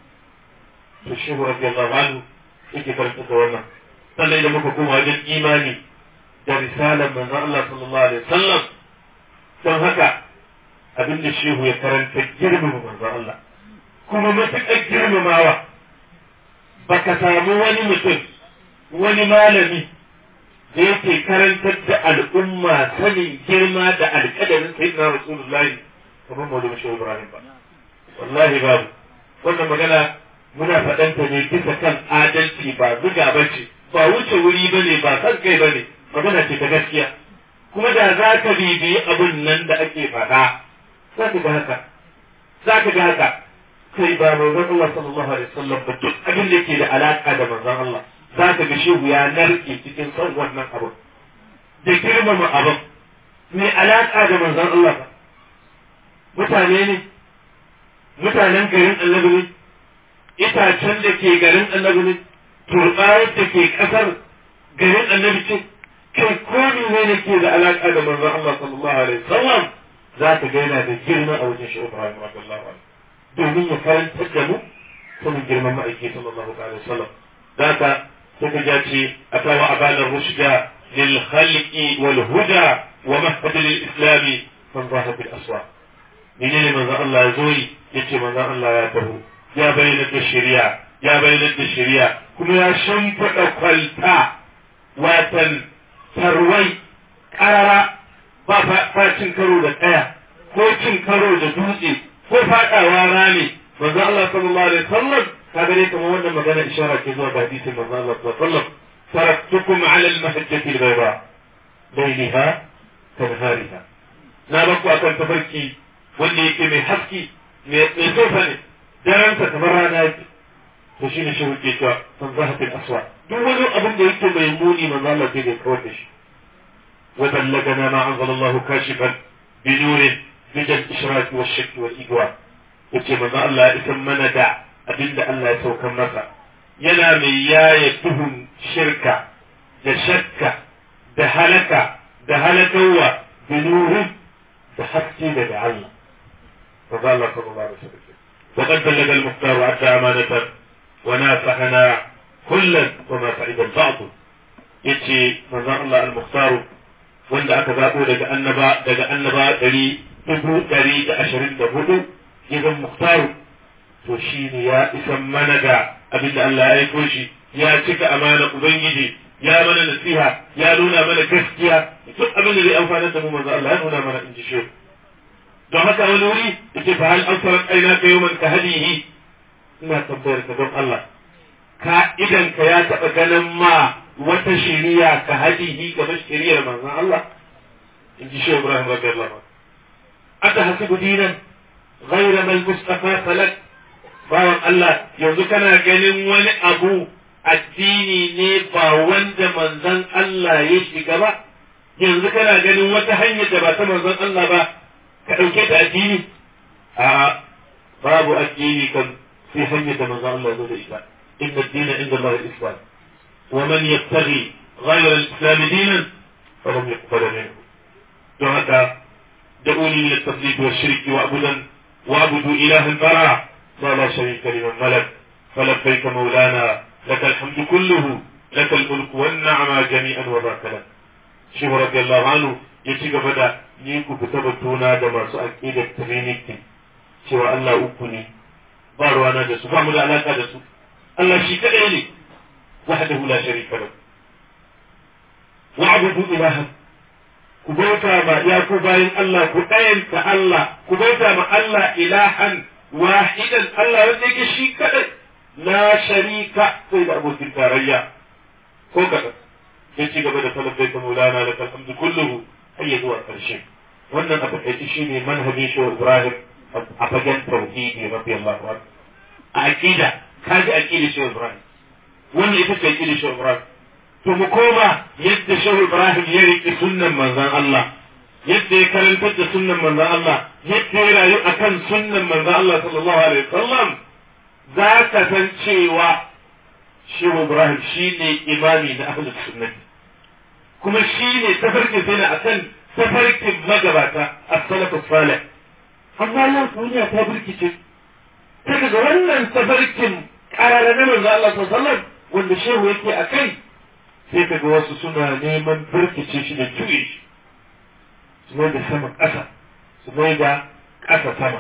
Speaker 1: to shi radiyallahu anhu yake karanta da wannan sannan idan muka koma wajen imani da risalar manzon Allah sallallahu alaihi wasallam don haka abin da shehu ya karanta girmama manzon Allah kuma matuƙar girmamawa baka samu wani mutum wani malami da yake karantar da al'umma sanin girma da alƙadarin sayyidina rasulullahi kamar maulana shehu ibrahim ba wallahi babu wannan magana muna faɗanta ne bisa kan adalci ba zuga ba ce ba wuce wuri ba ne ba san kai ba ne magana ce ta gaskiya kuma da za ka bibiyi abun nan da ake faɗa za ka ga haka za ka ga haka kai ba manzon Allah sallallahu alaihi wasallam ba duk abin da yake da alaka da manzon Allah za ka ga shehu ya narke cikin son wannan abin da girmama abin mai alaƙa da manzon Allah ba mutane ne mutanen garin annabi ne itacen da ke garin annabi ne turbayar da ke ƙasar garin annabi ce kai ko ne ne ke da alaƙa da manzon Allah sallallahu alaihi wasallam za ka ga yana da girma a wajen shi Ibrahim radiyallahu anhu domin ya karantar da mu sanin girman ma'aiki sallallahu alaihi wasallam da ka suka ja ce a kawo abanar rushda lil khalqi wal huda wa mahfad lil islami man zaha bil aswa menene manzon Allah ya zo yi yace manzon Allah ya taho ya bayyana da shari'a ya bayyana da shari'a kuma ya shimfiɗa kwalta watan tarwai ƙarara ba fa cin karo da tsaya ko cin karo da dutse ko faɗawa rami manzo Allah sallallahu alaihi wasallam kaga dai kamar wannan magana ishara ke zuwa ga hadisin manzo Allah sallallahu alaihi wasallam taraktukum ala al-mahajjati al-bayda laylaha kanhariha na baku akan tafarki wanda yake mai haski mai tsofa ne daransa kamar rana yake to shine shi wuce cewa san zahatin aswa duk wani abin da yake mai muni manzo Allah sai da kawar da shi wa ballagana ma anzalallahu kashifan bi nurin bijal ishraq wa shirk wal igwa yace manzo Allah ya isan mana da abinda Allah ya saukar masa yana mai yaya tuhun shirka da shakka da halaka da halakawa bi nurin da haske daga Allah فقال الله صلى الله عليه وسلم وقد بلغ المختار وأدى أمانة ونافحنا كلا وما فعل البعض يتي من الله المختار وند aka zaɓo daga annaba daga annaba ɗari dubu ɗari da ashirin da hudu ya zan muhtaru to shi ne ya isan mana da abinda Allah ya aiko shi ya cika amana ubangiji ya mana nasiha ya nuna mana gaskiya duk abin da zai amfana da mu manzo Allah ya nuna mana in ji shi don haka wani wuri yake fa hal ansarat aina ka yawman ka hadihi ina tambayar ka don Allah ka idan ka ya taɓa ganin ma wata shiriya ka hadihi kamar shiriyar manzon Allah in ji Shehu Ibrahim radiyallahu anhu aka hasibu dinan ghayra mal mustafa falak bawan Allah yanzu kana ganin wani abu addini ne ba wanda manzon Allah ya shiga ba yanzu kana ganin wata hanyar da ba ta manzon Allah ba ka ɗauke ta addini a babu addini kan sai hanyar da manzon Allah ya zo da ita inna ad-dina inda Allah al-islam wa man yattaghi ghayra al-islam dinan falam yuqbal minhu don haka da'uni min at-tafdid wa shirki wa abudan wa abudu ilaha al-bara ma la sharika liman malak فلبيك مولانا لك الحمد كله لك الملك والنعمة جميعا وذاك لك شيخ رضي الله عنه يشيك بدا نيكو بتبتونا دا ما سؤال إيدا ترينيكي شوى الله أكني بارو أنا دسو فعمل علاقة دسو الله شيك إلي وحده لا شريك له واعبدوا إلها كبوتا ما يا كوباين الله كتاين كالله كبوتا ما الله إلها واحدا الله يديك شيك إلي la sharika sai da abokin tarayya ko kaɗan ya ci gaba da talabbai ta maulana da kalhamdu kulluhu har ya zuwa ƙarshe wannan a taƙaice shi ne manhajin shi ibrahim a fagen tauhidi rabbi allah wa a aqida ka ji aqida shi ibrahim wannan ita ce aqida shi ibrahim to mu koma yadda shi ibrahim ya riƙe sunnan manzon allah yadda ya karantar da sunnan manzon allah yadda ya rayu akan sunnan manzon allah sallallahu alaihi wasallam za ka san cewa Shehu Ibrahim shi ne imami na ahlus sunnati kuma shi ne tafarkin sai na akan tafarkin magabata a salafu salih amma yau duniya ta birkice ta daga wannan tafarkin karara na manzo Allah sallallahu wanda shehu yake a kai sai kaga wasu suna neman birkice shi da juye shi su mai da sama ƙasa su mai da ƙasa sama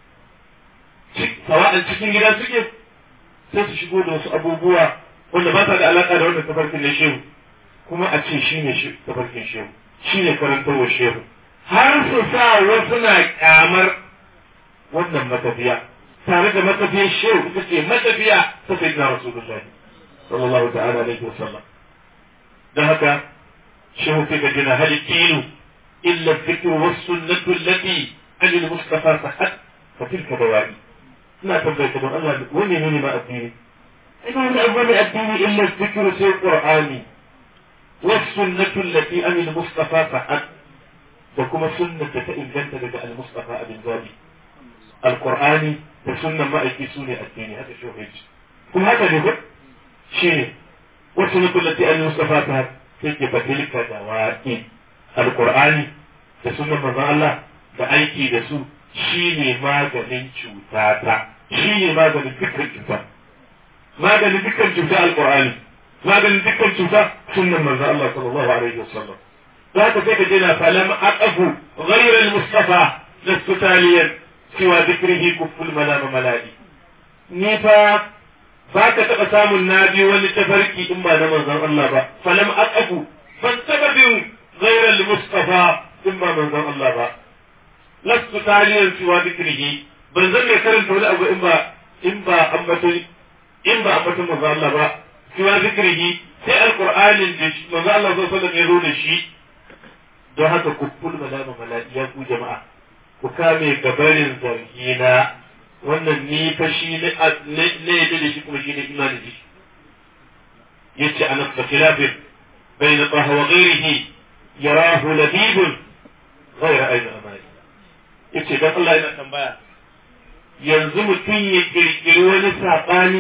Speaker 1: sawa'an cikin gida suke sai su shigo da wasu abubuwa wanda ba sa da alaka da wannan tafarkin na shehu kuma a ce shi ne tafarkin shehu shi ne karantarwar shehu har su sa wasu na kyamar wannan matafiya tare da matafiyar shehu ita ce matafiya ta sayyidina rasulullah sallallahu ta'ala alaihi wa sallam dan haka shehu sai ga jina halittinu illa dhikru was sunnatu allati an al-mustafa sahat fa tilka dawa'i ina tambayta don Allah wani ne ma addini ina wani abu ne addini illa zikru sai qur'ani was sunnatu allati an al mustafa fa'at da kuma sunnat da ta inganta daga al mustafa abin zabi al qur'ani da sunnan ma'aiki su ne addini haka shi yaji kuma haka ne ko shi ne was sunnatu allati an al mustafa fa'at sai ke fatilka da wa'i al qur'ani da sunnan manzon Allah da aiki da su shi ne maganin cuta ta shi ne maganin dukkan cuta maganin dukkan cuta alqur'ani maganin dukkan cuta sunnan manzo Allah sallallahu alaihi wasallam za ka sai ka je na falam aqafu ghayra al-mustafa lastu taliyan siwa dhikrihi kufful malam maladi ni fa ba ka taɓa samun na bi wani tafarki in ba na manzon Allah ba falam aqafu ban taɓa bin ghayra al-mustafa in ba manzon Allah ba lastu taliyan siwa dhikrihi ban zan mai karanta wani abu in ba in ba ambaton in ba ambaton manzo Allah ba siwa zikrihi sai alqur'anin da manzo Allah sallallahu alaihi wasallam ya zo da shi don haka ku kul malama malaiya ku jama'a ku kame gabarin zargina wannan ni fa shi ne ne da shi kuma shi ne imani da shi yace anas da khilafin bayna taha wa ghayrihi yarahu labibun ghayra ayna amali yace dan Allah yana tambaya yanzu mutum ya kirkiri wani saɓani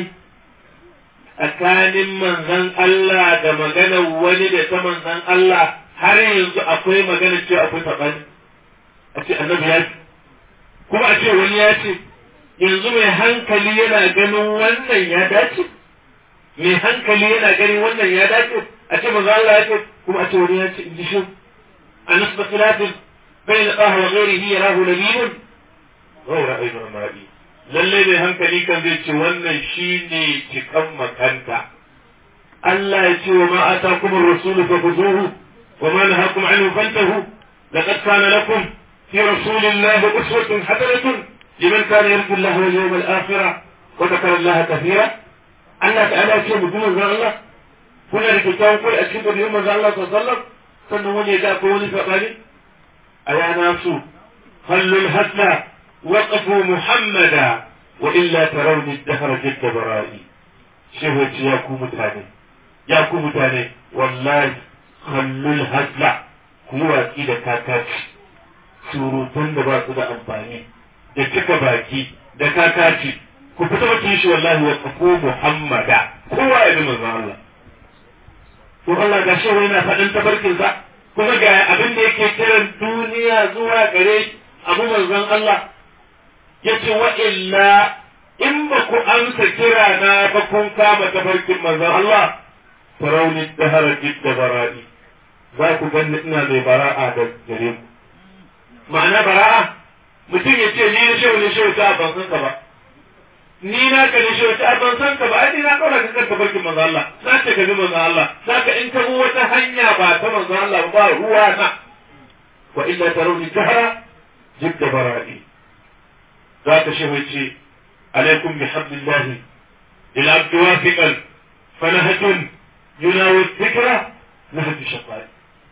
Speaker 1: tsakanin manzan Allah da maganar wani da ta manzan Allah har yanzu akwai magana cewa akwai saɓani a ce annabi ya ce kuma a ce wani ya ce yanzu mai hankali yana ganin wannan ya dace mai hankali yana ganin wannan ya dace a ce manzan Allah ya ce kuma a ce wani ya ce in ji shi a nasba khilafin bai na tsaha wa gairihi ya rahu nabiyun غير أيضا مرئي lallai mai hankali kan zai ce wannan shi ne cikan makanta Allah ya ce wa ma ata kuma rasulu fa kuzuhu wa ma nahakum anhu fantahu laqad kana lakum fi rasulillahi uswatun hasanatun liman kana yarju Allah wal yawmal akhir wa dhakara Allah kathira Allah ta'ala ya ce mu kuma zan Allah kuna da kyakkyawan kai a cikin ɗabi'un manzo Allah sallallahu alaihi wasallam sannan wani ya ga ko wani sabani ayana su hallul hasna وقفوا محمدا وإلا ترون الدهر جد برائي shehu ya ce ya ku mutane ya ku mutane wallahi khallul hazla ku yi watsi da kakaci surutan da ba su da amfani da cika baki da kakaci ku fita bakin shi wallahi wa tsafu muhammada kowa ya bi manzon Allah to Allah ga shehu yana faɗin tabarkinsa kuma ga abin da yake kiran duniya zuwa gare abu manzon Allah yace wa illa in ba ku amsa kira na ba kun kama tafarkin manzon Allah farauni dahara jidda bara'i za ku ganni ina mai bara'a da gare ku ma'ana bara'a mutum ya ce ni na shehu ne shehu ta ban san ka ba ni na ka ne shehu ta ban san ka ba ai ni na kaura ka kan tafarkin manzon Allah na ce ka bi manzon Allah saka in ka bi wata hanya ba ta manzon Allah ba ruwa na wa illa tarawni dahara jidda bara'i za ka shehu ce عليكم بحبل الله للعبد واثقا فنهج يناوي الذكرى نهج الشقاء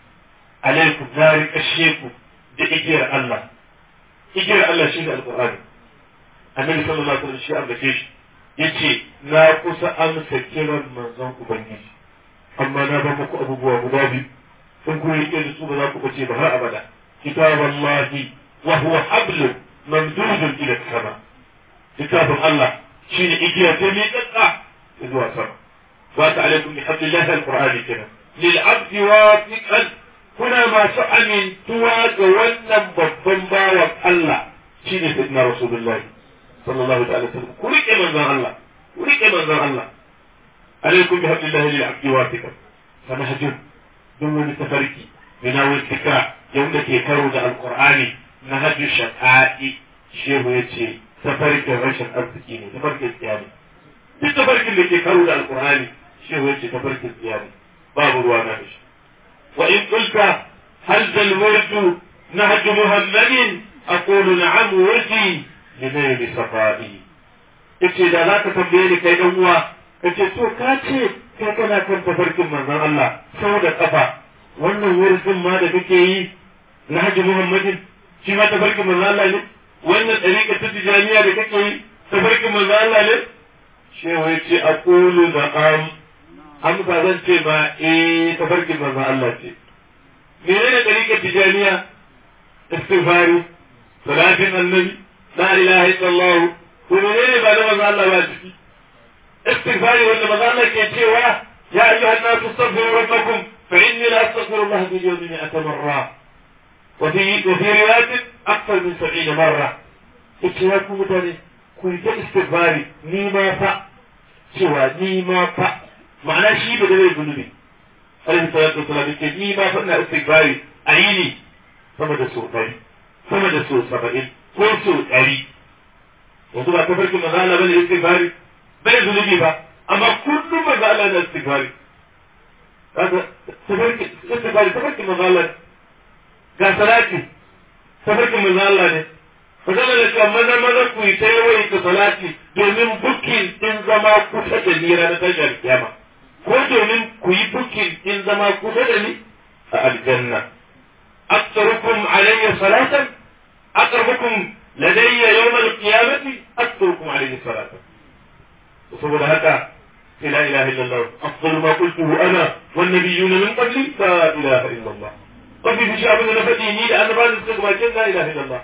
Speaker 1: عليكم ذلك الشيخ بإجير الله إجير الله شيء القرآن النبي صلى الله عليه وسلم شيء أبدا yace na kusa amsa kiran manzon ubangiji amma na ba muku abubuwa guda biyu in ku rike da su ba za ku bace ba har abada kitaballahi wa huwa hablun mamdudun ila sama littafin Allah shi ne igiya ta miƙaƙƙa zuwa sama wa ta alaikum bi hablillahi alqur'ani kenan lil abdi wafiqan kuna masu amintuwa ga wannan babban bawan Allah shi ne sayyidina rasulullah sallallahu ta'ala sallam ku rike manzon Allah ku rike manzon Allah alaikum bi hablillahi lil abdi wafiqan fa nahjun duk wani tafarki yana wani tikra yanda ke karo da alqur'ani na hajju shaqa'i shehu yace tafarkin rashin arziki ne tafarkin tsiya ne duk tafarkin da ke karo da alkur'ani shi ya ce tafarkin tsiya ne babu ruwa na da shi wa in qulta hal zal wurdu nahju muhammadin aqulu na'am wurdi linayli safai yace da za ka tambaye ni kai dan uwa kace to ka ce kai kana kan tafarkin manzon Allah sau da kafa wannan wurdin ma da kake yi nahju muhammadin shi ma tafarkin manzon Allah ne wannan ɗariƙa ta tijaniya da kake yi tafarkin manzo Allah ne shehu ya ce aqulu da am amsa zan ce ma eh tafarkin manzo Allah ce menene ɗariƙar tijaniya istighfari salatin annabi la ilaha illallah ko menene ba da manzo Allah ba ciki istighfari wanda manzo Allah ke cewa ya ayyuhan nasu astaghfiru rabbakum fa inni la astaghfirullah bil yawmi mi'ata marra وفي وفي رواية أكثر من سبعين مرة اتشاكم متاني كنت استغفاري نيما فا سوى نيما فا معنى شيء بدل الذنوب عليه الصلاة والسلام يقول نيما فا استغفاري أعيني فما ده سوء تاري فما ده سوء سبعين ko so ɗari yanzu ba ta farkin maza Allah bane istighfari bai zunubi ba amma kullum maza Allah na istighfari kaga tafarkin istighfari tafarkin maza Allah ga salati tafarkin manzo Allah ne magana da cewa maza maza ku yi ta yawaita salati domin bukin din zama kusa da ni ranar tashar kiyama ko domin ku yi bukin din zama kusa da ni a aljanna aktarukum alayya salatan aqrabukum ladayya yawm al-qiyamati aktarukum alayya salatan saboda haka la ilaha illallah afdalu ma qultuhu ana wan nabiyyuna min qabli la ilaha illallah mafi fushi abin da na faɗi ni da annabawan da suka gabace la ilaha illallah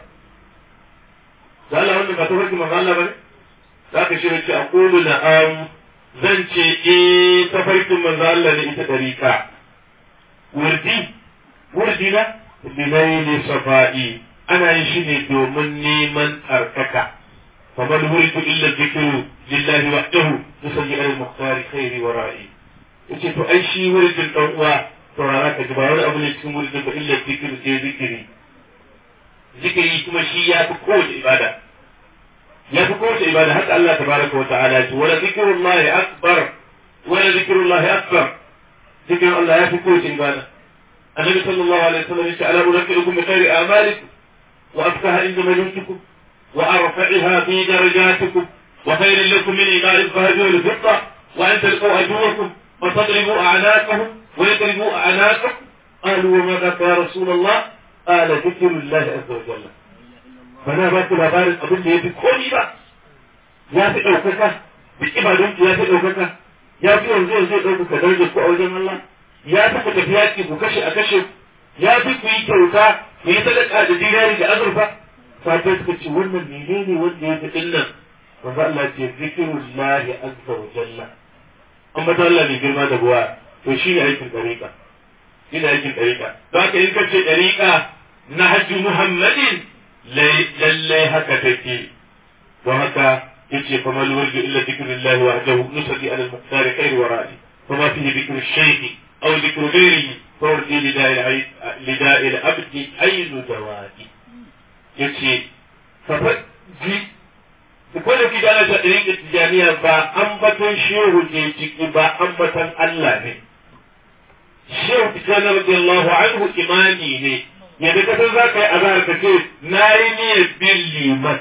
Speaker 1: da Allah wannan ba tafarki manzo Allah bane za ka shirya ce aqulu na'am zan ce eh tafarkin manzo Allah ne ita dariqa wurdi wurdi na bilaili safa'i ana yin shi ne domin neman tsarkaka faman wuridu illa dhikru lillahi wahdahu yusalli ala al-mukhtar khairi wa ra'i yace to ai shi wuridin dan uwa saurara ka ji ba wani abu ne cikin wuridin ba illa dhikru sai zikiri zikiri kuma shi ya fi kowace ibada ya fi kowace ibada haka Allah tabaraka wa ta'ala ya ce wala zikrullahi akbar wala zikrullahi akbar zikirin Allah ya fi kowace ibada النبي صلى الله عليه وسلم يقول ألا أنبئكم بخير أعمالكم وأفكها عند ملوككم وأرفعها في درجاتكم وخير لكم من إيمان الذهب والفضة وأن تلقوا عدوكم وتضربوا أعناقهم ويضربوا أعناقكم قالوا وماذا يا رسول الله قال ذكر الله عز وجل فأنا باكل labarin abin da ya fi komi ba ya fi ɗaukaka duk ibadun ya fi ɗaukaka ya fi yanzu yanzu ya ɗaukaka darajar ku a wajen Allah ya fi ku tafi yaƙi ku kashe a kashe ya fi ku yi kyauta ku yi sadaka da dinari da azurfa sabai suka ce wannan menene wanda ya fi dinnan manzo Allah ce zikrullahi azza wa jalla amma ta Allah mai girma da buwa to shi ne aikin dariƙa shi ne aikin dariƙa don haka in ka ce dariƙa na hajji muhammadin lallai haka take don haka yace fa mal warju illa dhikrullahi wahdahu nusati ala al-muqtar khair wa ra'i fa ma fihi dhikru ash-shaykh aw dhikru ghayrihi fa wardi lida'i lida'i al-abd aynu dawadi yace fa ji ko da kida na tadirin tijaniya ba ambaton shehu ke ciki ba ambaton Allah ne shehu tijani radiyallahu anhu imani ne yadda ka san za ka yi azhar ka ce na yi niyyar bin liman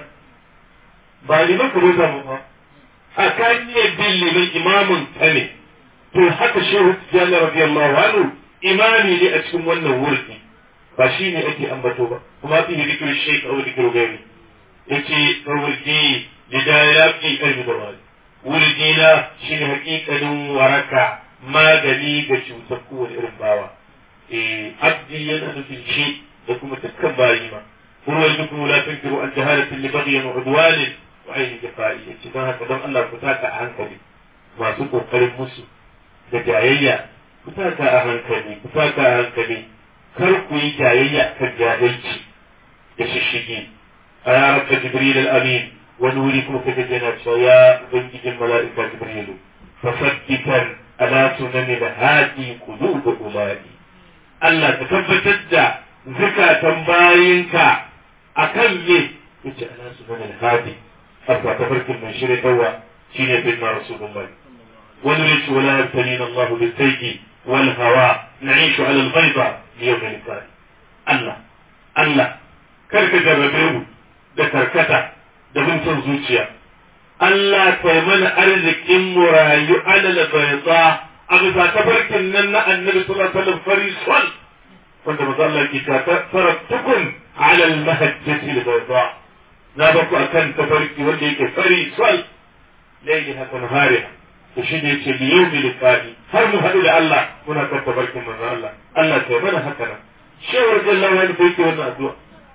Speaker 1: ba liman ka bauta mu ba a ka niyyar bin liman imamun ka ne to haka shehu tijjani radiyallahu anhu imami ne a cikin wannan wurdi ba shi ne ake ambato ba kuma fi zikir shaykh aw zikir gairi yace wurdi lidayati ilmi da wani wurdi na shine hakikalin waraka magani ga cutar kowane irin bawa eh abdi yana nufin shi da kuma dukkan bayi ma ruwan duk la tunkiru an jahalatin li bagyin wa udwanin wa aini jafa'i yace don haka don Allah ku taka a hankali masu kokarin musu da jayayya ku taka a hankali ku taka a hankali kar ku yi jayayya kan jahilci da shishigi a ya rabka jibril al-amin wani wuri kuma kaga yana cewa ya ubangijin mala'ika jibrilu fasabbitan ala sunani da hadi qulub ulai Allah ka tabbatar da zukatan bayinka akan me yace ala sunani da hadi arba tafarkin mai shirye dawa shine bin rasulullahi ونريد ولا يبتلينا الله بالسيف والهوى نعيش على البيضة ليوم اللقاء الله الله كرك جربه da karkata da bin zuciya Allah kai mana arzikin mu rayu alal bayda a bisa tabarkin nan na annabi sallallahu alaihi wasallam farisol wanda maza Allah ke ta taraktukum ala al mahajjati al bayda na ba ku akan tabarki wanda yake farisol laili haka nahariha to shi ne ce liyu bi liqa'i har mu haɗu da Allah muna kan tabarkin manzo Allah Allah kai mana haka nan shewar jallan wani sai ke wannan addu'a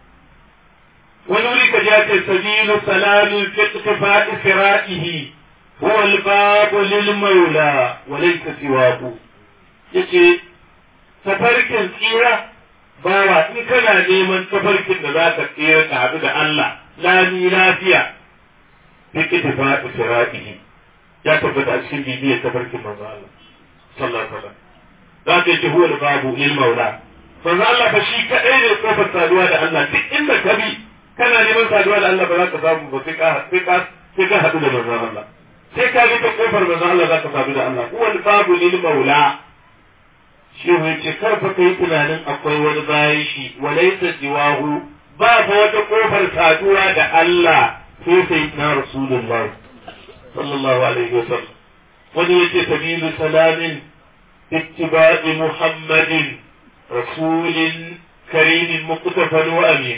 Speaker 1: wani wuri ka ja ce sabilu salamin fi ittifa'i sira'ihi huwa al-babu lil maula wa laysa siwahu yace tafarkin tsira bawa in kana neman tafarkin da za ka tsira ka haɗu da Allah lami lafiya fi ittifa'i sira'ihi ya tabbata a cikin bibiyar tafarkin manzo Allah sallallahu alaihi wasallam za ka yi huwa babu lil maula manzo Allah fa shi kadai ne kofar saduwa da Allah duk inda ka bi kana neman saduwa da Allah ba za ka samu ba sai ka sai ka sai ka hadu da manzo Allah sai ka bi ta kofar manzo Allah za ka sadu da Allah huwa babu lil maula shi ne ce kar fa kai tunanin akwai wani bayan shi walaysa jiwahu ba fa wata kofar saduwa da Allah sai sai na rasulullahi صلى الله عليه وسلم ونية سبيل سلام اتباع محمد رسول كريم مقتفى وأمين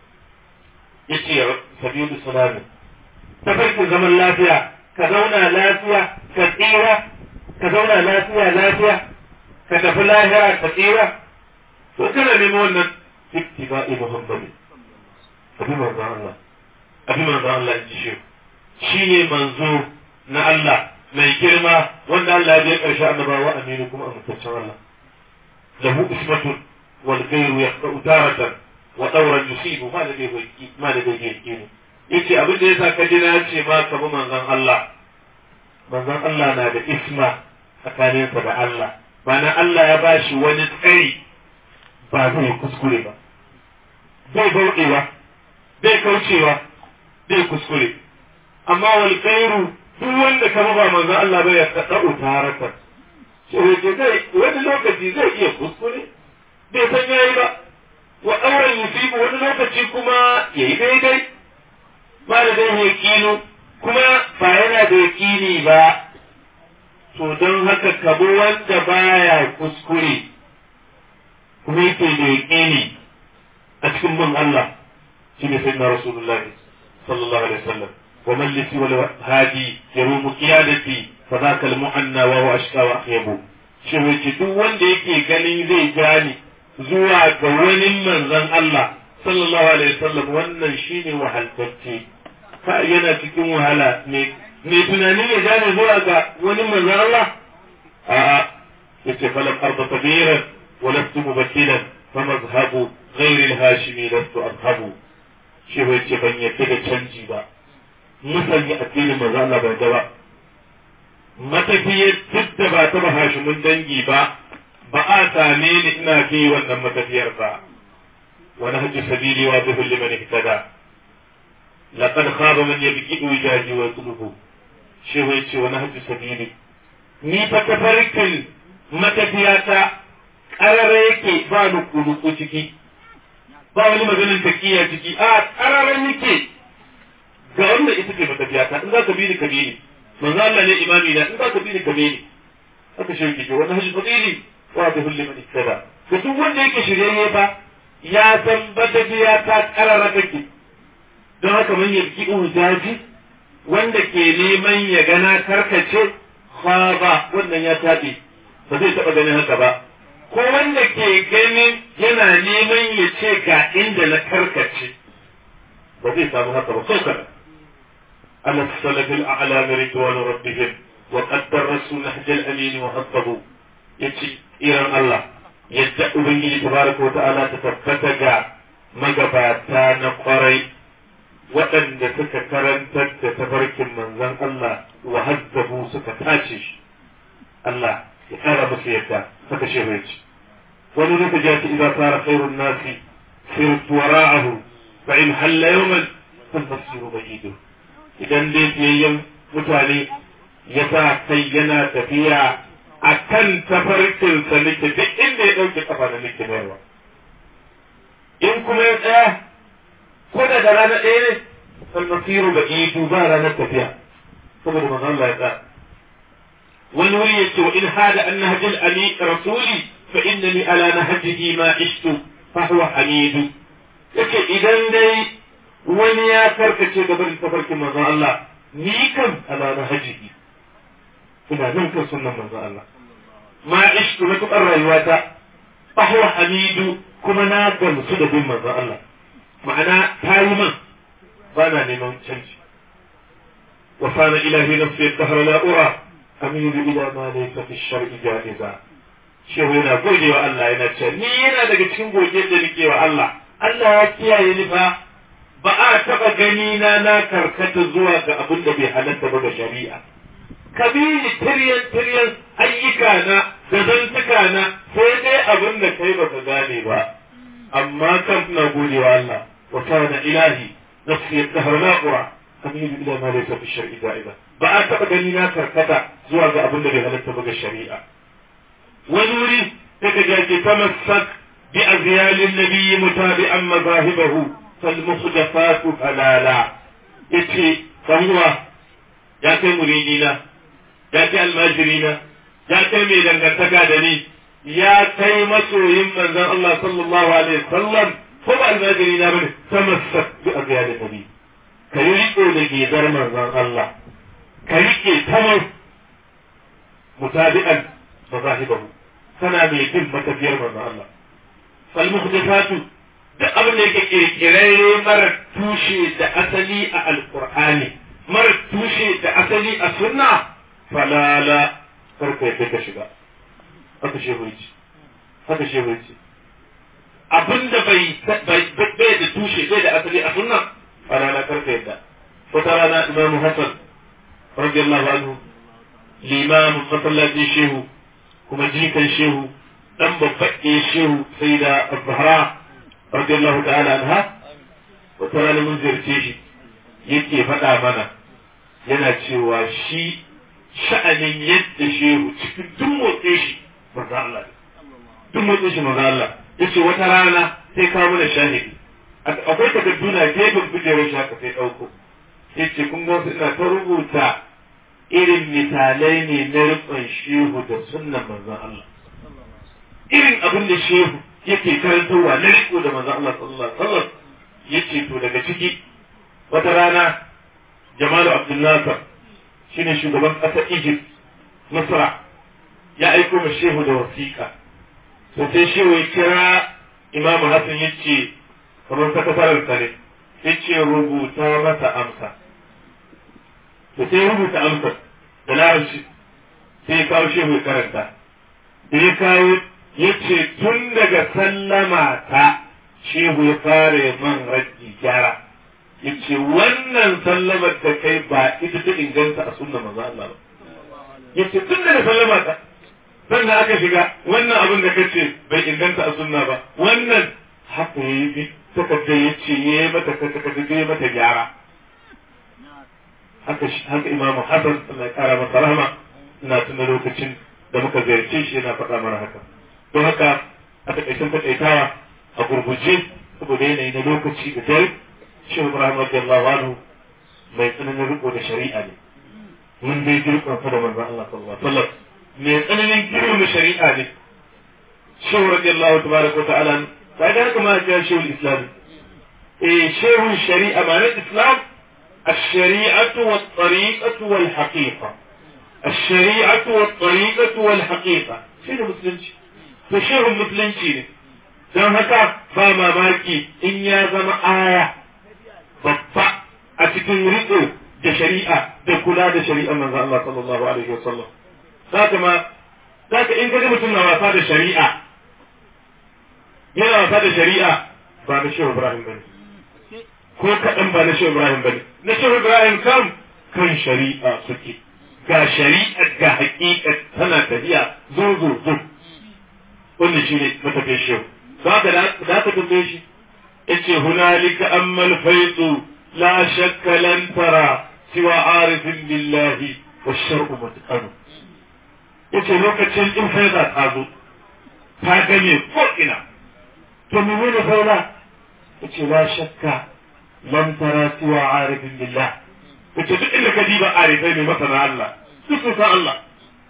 Speaker 1: يتي سبيل سلام تفرق زمن لافيا كزونا لافيا كثيرة كزونا لافيا لافيا كتفي لاهرة كثيرة وكذا لمونا اتباع محمد أبي مرضى الله أبي مرضى الله انتشير shi ne manzo na Allah mai girma wanda Allah ya ƙarshe annabawa aminu kuma amintaccen Allah lahu ismatun wal ghayru yaqta'u taratan wa dawran yusibu ma da bai ma da bai yake ne yace abin da yasa ka jira ce ma ka bi manzon Allah manzon Allah na da isma tsakaninsa da Allah bana Allah ya bashi wani tsari ba zai kuskure ba bai bauɗewa bai kaucewa bai kuskure amma wal khairu duk wanda ka ba manzo Allah bai ya da'u taraka sai ce zai wani lokaci zai iya kuskure bai san yayi ba wa auren yusibu wani lokaci kuma yayi daidai ba da dai yakinu kuma ba yana da yakini ba to don haka kabo wanda baya kuskure kuma yake da yakini a cikin bin Allah shi ne sayyidina rasulullahi sallallahu alaihi wasallam wa mallisi wal hadi yarumu qiyadati fa zaka al mu'anna wa huwa ashqa wa akhyabu shi wace duk wanda yake ganin zai gane zuwa ga wani manzon Allah sallallahu alaihi wasallam wannan shine wahaltacce ka yana cikin wahala ne me tunanin ya gane zuwa ga wani manzon Allah a'a yace falam arda kabiran wa lastu mubakkilan fa mazhabu ghayr al-hashimi lastu azhabu shi yace ban yadda da canji ba musanya addinin manzon Allah ban da ba matafiyar duk da ba ta hashimin dangi ba ba a same ni ina fi wannan matafiyar ba wani hajji sabili wa bihul liman ihtada laqad khaba man yabki wijaji wa tulubu shi wai ce wani hajji sabili ni fa tafarkin matafiyata ƙarara yake ba nuku ciki ba wani maganin takiya ciki a ƙarara nake ga wanda ita ce matafiyata in za ka bi ni ka bi ni manzo Allah ne imami na in za ka bi ni ka bi ni haka shi yake wani hajji sabili wa bihul liman ihtada to duk wanda yake shiryayye ba ya san matafiyata ƙarara take don haka man yabki ujaji wanda ke neman ya gana karkace khaba wannan ya taɓe ba zai taɓa ganin haka ba ko wanda ke ganin yana neman ya ce ga inda na karkace ba zai samu haka ba saukar على السلف الأعلام رضوان ربهم وقد درسوا نهج الأمين وحفظوا يتي إيران الله يدعو به تبارك وتعالى تتفتق مقباتا نقري waɗanda suka karantar da tafarkin manzon Allah wa hazzabu suka tace shi Allah ya kara musu yadda suka shehu yace wani nuka ja ta idza sara khairun nasi sirtu wara'ahu fa in halla yawman fal masiru ba'idu idan dai biyayyen mutane ya sa kai yana tafiya a kan tafarkin sa nake duk inda ya ɗauke kafa na nake mayarwa in kuma ya tsaya ko da da rana ɗaya ne falmasiru ba idu ba ranar tafiya saboda manzo Allah ya tsaya wani wuri ya ce wa in hada an nahjil ami rasuli fa innani ala nahjihi ma ishtu fa huwa hamidu yace idan dai wani ya karkace gaban tafarkin manzo Allah ni kan ala nahjihi ina nan kan sunnan manzo Allah ma ishtu na tukar rayuwata fa huwa hamidu kuma na gamsu da bin manzo Allah ma'ana ta yi man ba na neman canji wa sana ilahi nafsi dahar la ura amiru ila ma laysa fi shar'i ja'iza shehu yana gode wa Allah yana cewa ni yana daga cikin goge da nake wa Allah Allah ya kiyaye ni fa ba a taba gani na na karkata zuwa ga abin da bai halatta ba ga shari'a kabili tiryan tiryan ayyuka na da zantuka na sai dai abin da kai baka gane ba amma kan na gode wa Allah وكان إلهي نفسي الدهر لا أرى أميل إلى ما ليس في الشرع دائما بقى تبقى كركتا زواج أبو النبي هل تبقى الشريعة ونوري تكجاك تمسك بأزيال النبي متابعا مذاهبه فالمخجفات فلالا يتي فهو يا كي مريدينا يا كي الماجرين يا كي ميدان كتكادني يا كي مسوهم من الله صلى الله عليه وسلم ko ba almajiri na bane tamassak bi abiya da nabi ka yi riko da gezar manzon Allah ka rike tamar mutabi'an mazahibahu kana mai bin matafiyar manzon Allah fal muhdithatu da abin da yake kirkirarre mara tushe da asali a alqur'ani mara tushe da asali a sunna falala farko ya ka shiga haka shehu yace haka shehu yace abin da bai bai da tushe bai da asali a sunna a rana karka yadda wata rana imamu hasan radiyallahu anhu limamin masallacin shehu kuma jikan shehu dan babbaɗe shehu sai da zahra radiyallahu ta'ala anha wata rana mun ziyarce shi yake faɗa mana yana cewa shi sha'anin yadda shehu cikin duk motsin shi manzo Allah duk motsin shi manzo Allah yace wata rana sai kawo mana shahidi akwai takardu na gefen kujerar shi haka sai ɗauko yace kun ga ina ta rubuta irin misalai ne na rikon shehu da sunnan manzon Allah irin abin da shehu yake karantarwa na riko da manzon Allah sallallahu alaihi wasallam yace to daga ciki wata rana Jamalu Abdul Nasser shine shugaban ƙasar Egypt Misra ya aiko ma shehu da wasiƙa to sai shehu ya kira Imam Hassan ya ce kamar sakatarar sa ne ya ce rubuta masa amsa to sai rubuta amsa da larabci sai ya kawo shehu ya karanta da ya kawo ya ce tun daga sallama ta shehu ya fara man rajji gyara ya ce wannan sallamar da kai ba ita ta inganta a sunna maza Allah ba ya ce tun daga sallama ta sannan aka shiga wannan abin da ka ce bai inganta a sunna ba wannan haka ya yi bi takardar ya ce ya yi mata takardar ya mata gyara haka haka imamu hasan Allah ya kara masa rahama ina tuna lokacin da muka ziyarce shi yana faɗa mana haka don haka a takaicen takaitawa a gurguje saboda yanayi na lokaci da dare shehu ibrahim radiyallahu anhu mai tsananin riko da shari'a ne mun dai jirkon sa da manzon Allah sallallahu alaihi wasallam mai tsananin girma shari'a ne shehu radiyallahu tabaraka wa ta'ala sai da haka ma ya shehu islam eh shehu shari'a ma islam الشريعة والطريقة والحقيقة الشريعة والطريقة والحقيقة شنو مسلمش فشيء مسلمش don haka ba mamaki in ya zama aya babba a cikin riko da shari'a da kula da shari'a manzo Allah sallallahu alaihi wasallam zaka ma zaka in kaga mutum na wasa da shari'a yana wasa da shari'a ba na shehu Ibrahim bane ko kaɗan ba na shehu Ibrahim bane na shehu Ibrahim kam kan shari'a suke ga shari'a ga haƙiƙa tana tafiya zo zo zo wannan shine matafiyar shehu za ka da ka tambaye shi yace hunalika ammal faidu la shakka lan tara siwa arifin billahi wa shar'u mutqanu yace lokacin in faida ta zo ta gane ko ina to menene faida yace la shakka lan tara siwa arifin billah yace duk inda ka diba arifai ne masana Allah duk sun san Allah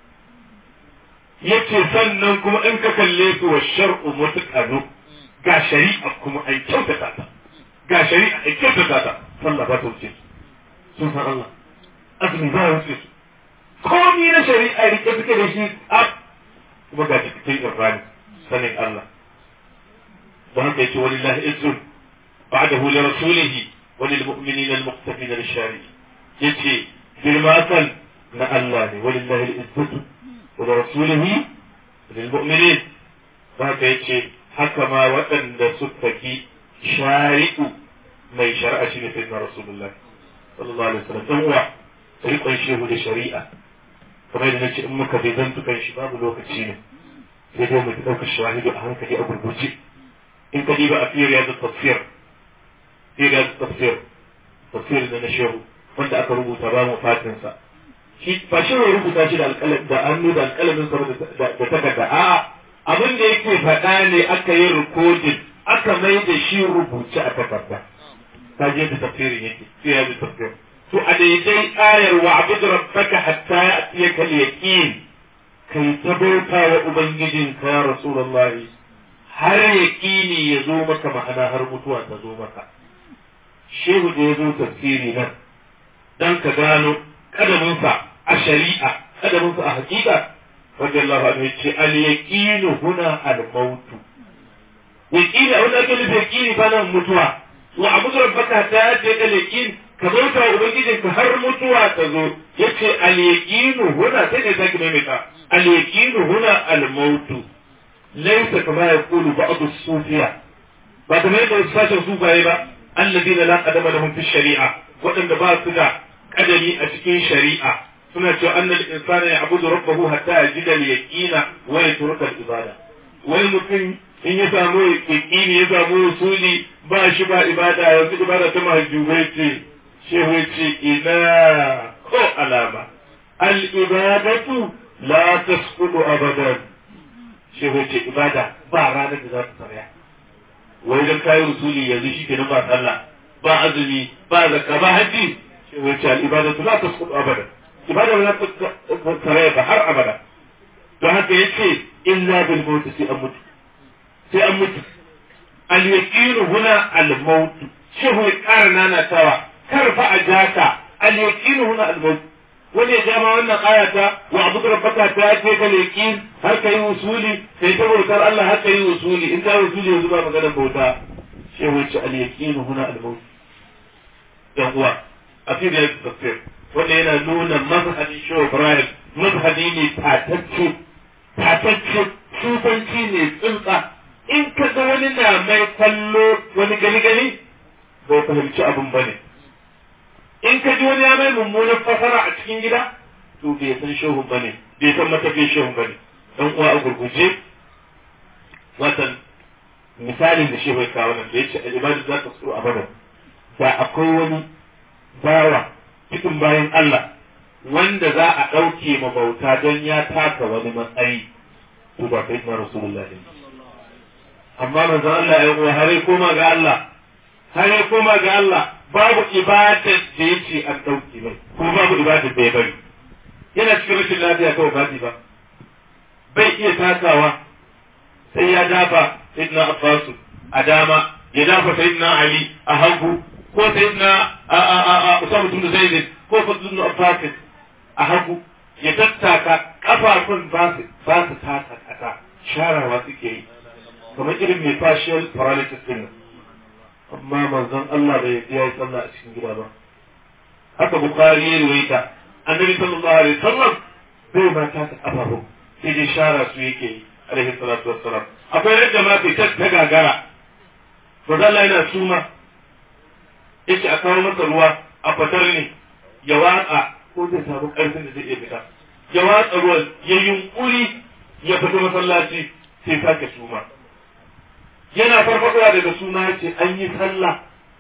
Speaker 1: yace sannan kuma in ka kalle su wa shar'u mutqanu ga shari'a kuma ai kyautata ta ga shari'a ai kyautata ta sallah ba ta wuce sun san Allah azumi ba ya wuce su komi na shari'a rike suke da shi a kuma ga cikin irrani sanin Allah don haka yace walillahi izzun ba'dahu li rasulihi wa lil mu'minina al muqtafina lish shari'i yace girma kan na Allah ne walillahi al-izzatu ورسوله للمؤمنين haka yace haka ma waɗanda suka ki shari'u mai shari'a shine sai na rasulullahi sallallahu alaihi wasallam dan uwa rikon shehu da shari'a kamar yadda nace in muka bai zantukan shi babu lokaci ne sai dai mu ɗauka shahidu a hankali a gurguje in ka diba a firiya da tafsir firiya da tafsir tafsir da na shehu wanda aka rubuta ba mu fatinsa shi ba shi ne rubuta shi da alƙalam da hannu da alƙalamin sa da takarda a abin da yake faɗa ne aka yi rikodin aka mai da shi rubuce a takarda ta je da tafsirin yake sai ya bi tafsir to a daidai ayar wa abudu rabbaka hatta ya'tiyaka al-yaqin kai ta bauta wa ubangijinka ya rasulullahi har yaqini ya zo maka ma'ana har mutuwa ta zo maka shehu da ya zo tafsiri nan dan ka gano kadaminsa a shari'a kadamin su a hakika radiyallahu anhu yace al yaqinu huna al maut yaqini wanda ake nufi yaqini fa nan mutuwa wa abu rabbaka ta ce da yaqin ka bauta wa ubangijin ka har mutuwa ta zo yace al yaqinu huna sai ne zaki maimaita al yaqinu huna al maut laysa kama yaqulu ba'd as-sufiya ba kamar yadda sashen sufaye ba alladina la qadama lahum fi shari'a waɗanda ba su da kadari a cikin shari'a suna cewa annal insana ya abudu rabbahu hatta yajida al-yaqina wa yatruka al-ibada wai mutum in ya samu yaqini ya samu usuli ba shi ba ibada yanzu ibada ta mahajjubai ce shehu ce ina ko alama al-ibadatu la tasqutu abadan shehu ce ibada ba ranar da za ta tsaya wai dan kayi usuli yanzu shi kenan ba sallah ba azumi ba zakka ba haji shehu ce al-ibadatu la tasqutu abadan ibada ba za ta tsare ba har abada don haka ya ce illa bil maut sai an mutu sai an mutu al yaqin huna al maut shehu ya ƙara nanatawa kar fa a jaka al-yaqinu huna al-maut wani ya jama wannan ayata wa abu rabbaka ta ce ka yaqin har kai usuli sai ta bautar Allah har kai usuli in ka usuli yanzu ba magana bauta sai wace al-yaqinu huna al-maut dan uwa a fi da tafsir wanda yana nuna mazhabin Shehu Ibrahim mazhabi ne tatacce tatacce sufanci ne tsuntsa in ka ga wani na mai kallo wani gani gani bai fahimci abin ba ne in ka ji wani ya mai mummunan fasara a cikin gida to bai san shehun ba ne bai san matafin shehun ba ne dan uwa a gurguje watan misalin da shehu ya kawo nan da ya ce al'ibadu za ta tsoro a bada da akwai wani bawa cikin bayan Allah wanda za a ɗauke ma bauta don ya taka wani matsayi to ba kai na rasulullahi amma manzon Allah ya yi har ya koma ga Allah har ya koma ga Allah babu ibadar da ya ce an ɗauke mai kuma babu ibadar da ya bari yana cikin rashin lafiya kawai ba ba bai iya takawa sai ya dafa sayyidina Abbas a dama ya dafa sayyidina Ali a hagu ko sayyidina a a a a Usama bin Zaid ko Fadl bin Abbas a hagu ya tattaka kafafun ba su ba su taka kasa sharawa suke yi kamar irin mai partial paralysis din amma manzon Allah bai yi ya yi sallah a cikin gida ba haka Bukhari ya ruwaita annabi sallallahu alaihi wasallam bai ma taka kafafun sai dai shara su yake yi alaihi salatu wassalam akwai yadda ma bai ta gagara manzon Allah yana suma yace a kawo masa ruwa a fatar ne ya watsa ko zai samu ƙarfin da zai iya fita ya watsa ruwan ya yunkuri ya fita masallaci sai sake suma yana farfadowa daga suna ya ce an yi sallah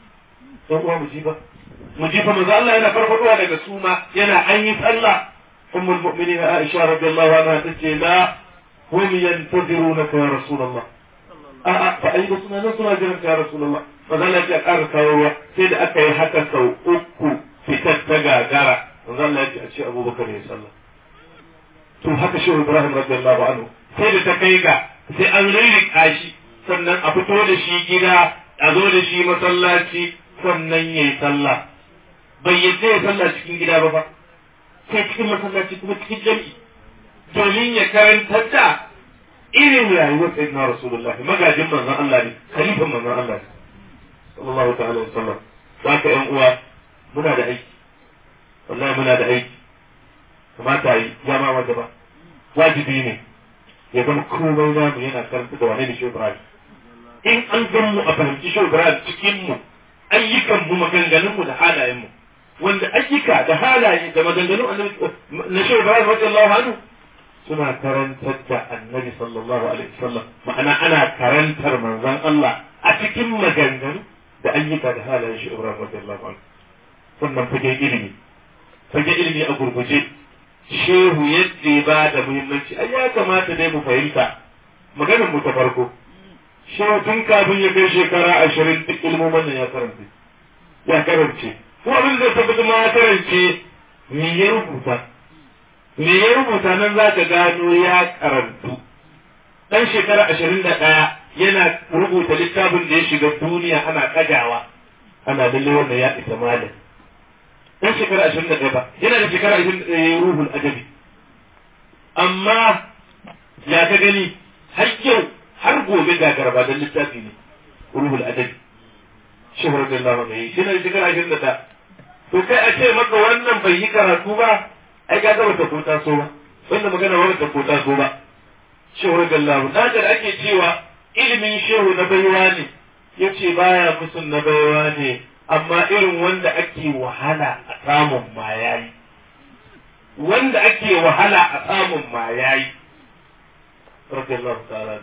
Speaker 1: don uwa mu ji ba mu ji fa manzo Allah yana farfadowa daga suna yana an yi sallah ummul mu'minin Aisha radiyallahu anha tace la hum yantazirunaka ya rasulullah a'a fa ai da suna nan suna jiran ya rasulullah manzo Allah ya ƙara kawo ruwa sai da aka yi haka sau uku fitar ta gagara manzo Allah ya ce a ce Abubakar ya sallah to haka shehu Ibrahim radiyallahu anhu sai da ta kai ga sai an rirrika shi sannan a fito da shi gida a zo da shi masallaci sannan ya yi sallah bai yadda ya sallah cikin gida ba ba sai cikin masallaci kuma cikin jami'i domin ya karantar da irin rayuwar sayyidina rasulullah magajin manzon Allah ne khalifan manzon Allah ne sallallahu ta'ala wa sallam ka yan uwa muna da aiki wallahi muna da aiki kamata yi ya ma wanda ba wajibi ne ya zama komai namu yana karanta da wane da shi Ibrahim in an gan mu a fahimci shi Ibrahim cikin mu ayyukan mu maganganun mu da halayen mu wanda ayyuka da halaye da maganganun na shi Ibrahim radiyallahu anhu suna karantar da annabi sallallahu alaihi wasallam ma'ana ana karantar manzon Allah a cikin maganganu da ayyuka da halayen shi Ibrahim radiyallahu anhu wannan fage ilimi fage ilimi a gurguje shehu yadda ba da muhimmanci ai ya kamata dai mu fahimta maganar mu ta farko shehu tun kafin ya kai shekara ashirin duk ilmomin nan ya karanta ya karance ko abin da tabbata ma ya karance me ya rubuta me ya rubuta nan za ka gano ya karantu dan shekara ashirin da ɗaya yana rubuta littafin da ya shiga duniya ana kagawa ana lalle wannan ya isa malam dan shekara ashirin da ɗaya ba yana da shekara ashirin da ɗaya ruhul adabi amma ya ka gani har yau har gobe ga garba don littafi ne ruhul adabi shehar da Allah mai shi na da shekara ashirin da ɗaya to kai a ce maka wannan bai yi karatu ba ai ga gaba ta kota so ba wannan magana ba ta kota so ba shehar da Allah da da ake cewa ilimin shehu na baiwa ne yace baya musun na baiwa ne amma irin wanda ake wahala a samun ma yayi wanda ake wahala a samun ma yayi radiyallahu ta'ala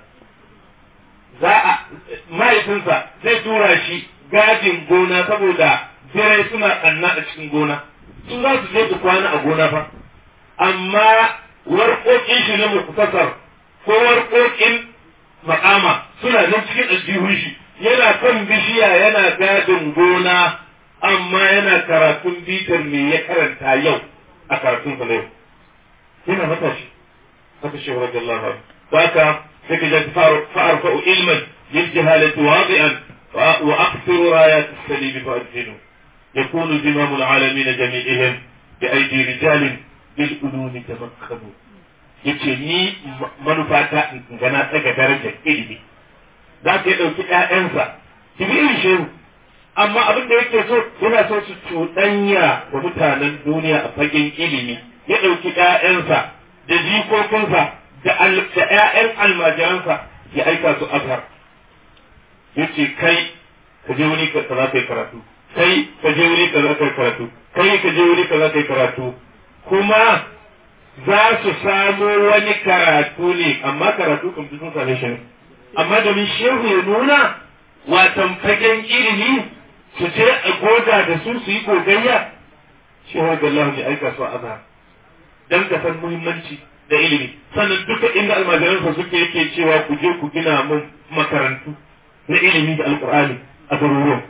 Speaker 1: za a mahaifinsa zai tura shi gajin gona saboda birai suna tsanna a cikin gona su za su je su kwana a gona fa amma warƙoƙin shi na muktasar ko warƙoƙin makama suna nan cikin aljihun shi yana kan bishiya yana gadin gona amma yana karatun bitar me ya karanta yau a karatun sa yau yana matashi haka shi radiyallahu anhu haka sai ka ji fa'arfa'u ilman lil jahalati wadi'an wa aqsiru rayat as-salim fa adhinu yakunu zimamul alamin jami'ihim bi aidi rijalin bil ulumi tamakkanu yace ni manufata in ga na tsaga darajar ilimi za ka ɗauki ƴaƴansa ki bi irin shehu amma abin da yake so yana so su cuɗanya wa mutanen duniya a fagen ilimi ya ɗauki ƴaƴansa da jikokinsa da ƴaƴan almajiransa ya aika su azhar yace kai ka je wuri ka za ka yi karatu kai ka je wuri ka za ka yi karatu kai ka je wuri ka za ka yi karatu kuma za su samo wani karatu ne amma karatu kan sun same shi ne amma domin shehu ya nuna watan fagen ilimi su je a goda da su su yi gogayya shehu da Allah ne aika su a azhar dan ka san muhimmanci da ilimi sannan duka inda almajiransa suke yake cewa ku je ku gina mun makarantu na ilimi da alkur'ani a garuruwan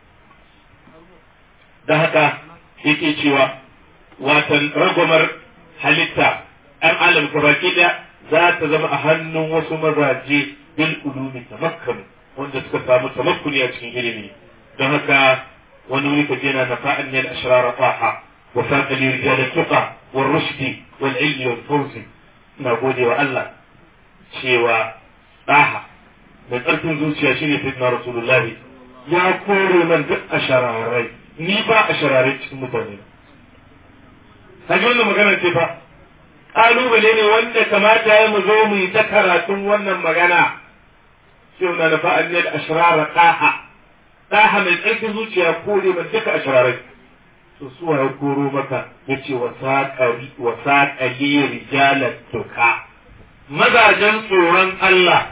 Speaker 1: da haka yake cewa watan ragwamar halitta an alam baki ɗaya za ta zama a hannun wasu mazaje bil ulumi tamakkanu wanda suka samu tamakkuni a cikin ilimi don haka wani wuri ka jena na fa'an ne al-ashrar taha wa faqa li rijal tuqa wal rushdi wal ilmi wal fawzi ina gode wa Allah cewa daha mai ƙarfin zuciya shine sayyidina rasulullahi ya kore man duk ashararai ni ba ashararai cikin mutane kaji wannan magana ce fa ƙalubale ne wanda kamata ya mu zo mu yi ta karatun wannan magana sai na nafa an da ashrara ɗaha ɗaha mai ƙarfin zuciya kore man duka ashararai to su ya koro maka yace wa saƙari wa saƙali rijalat tuka mazajen tsoron Allah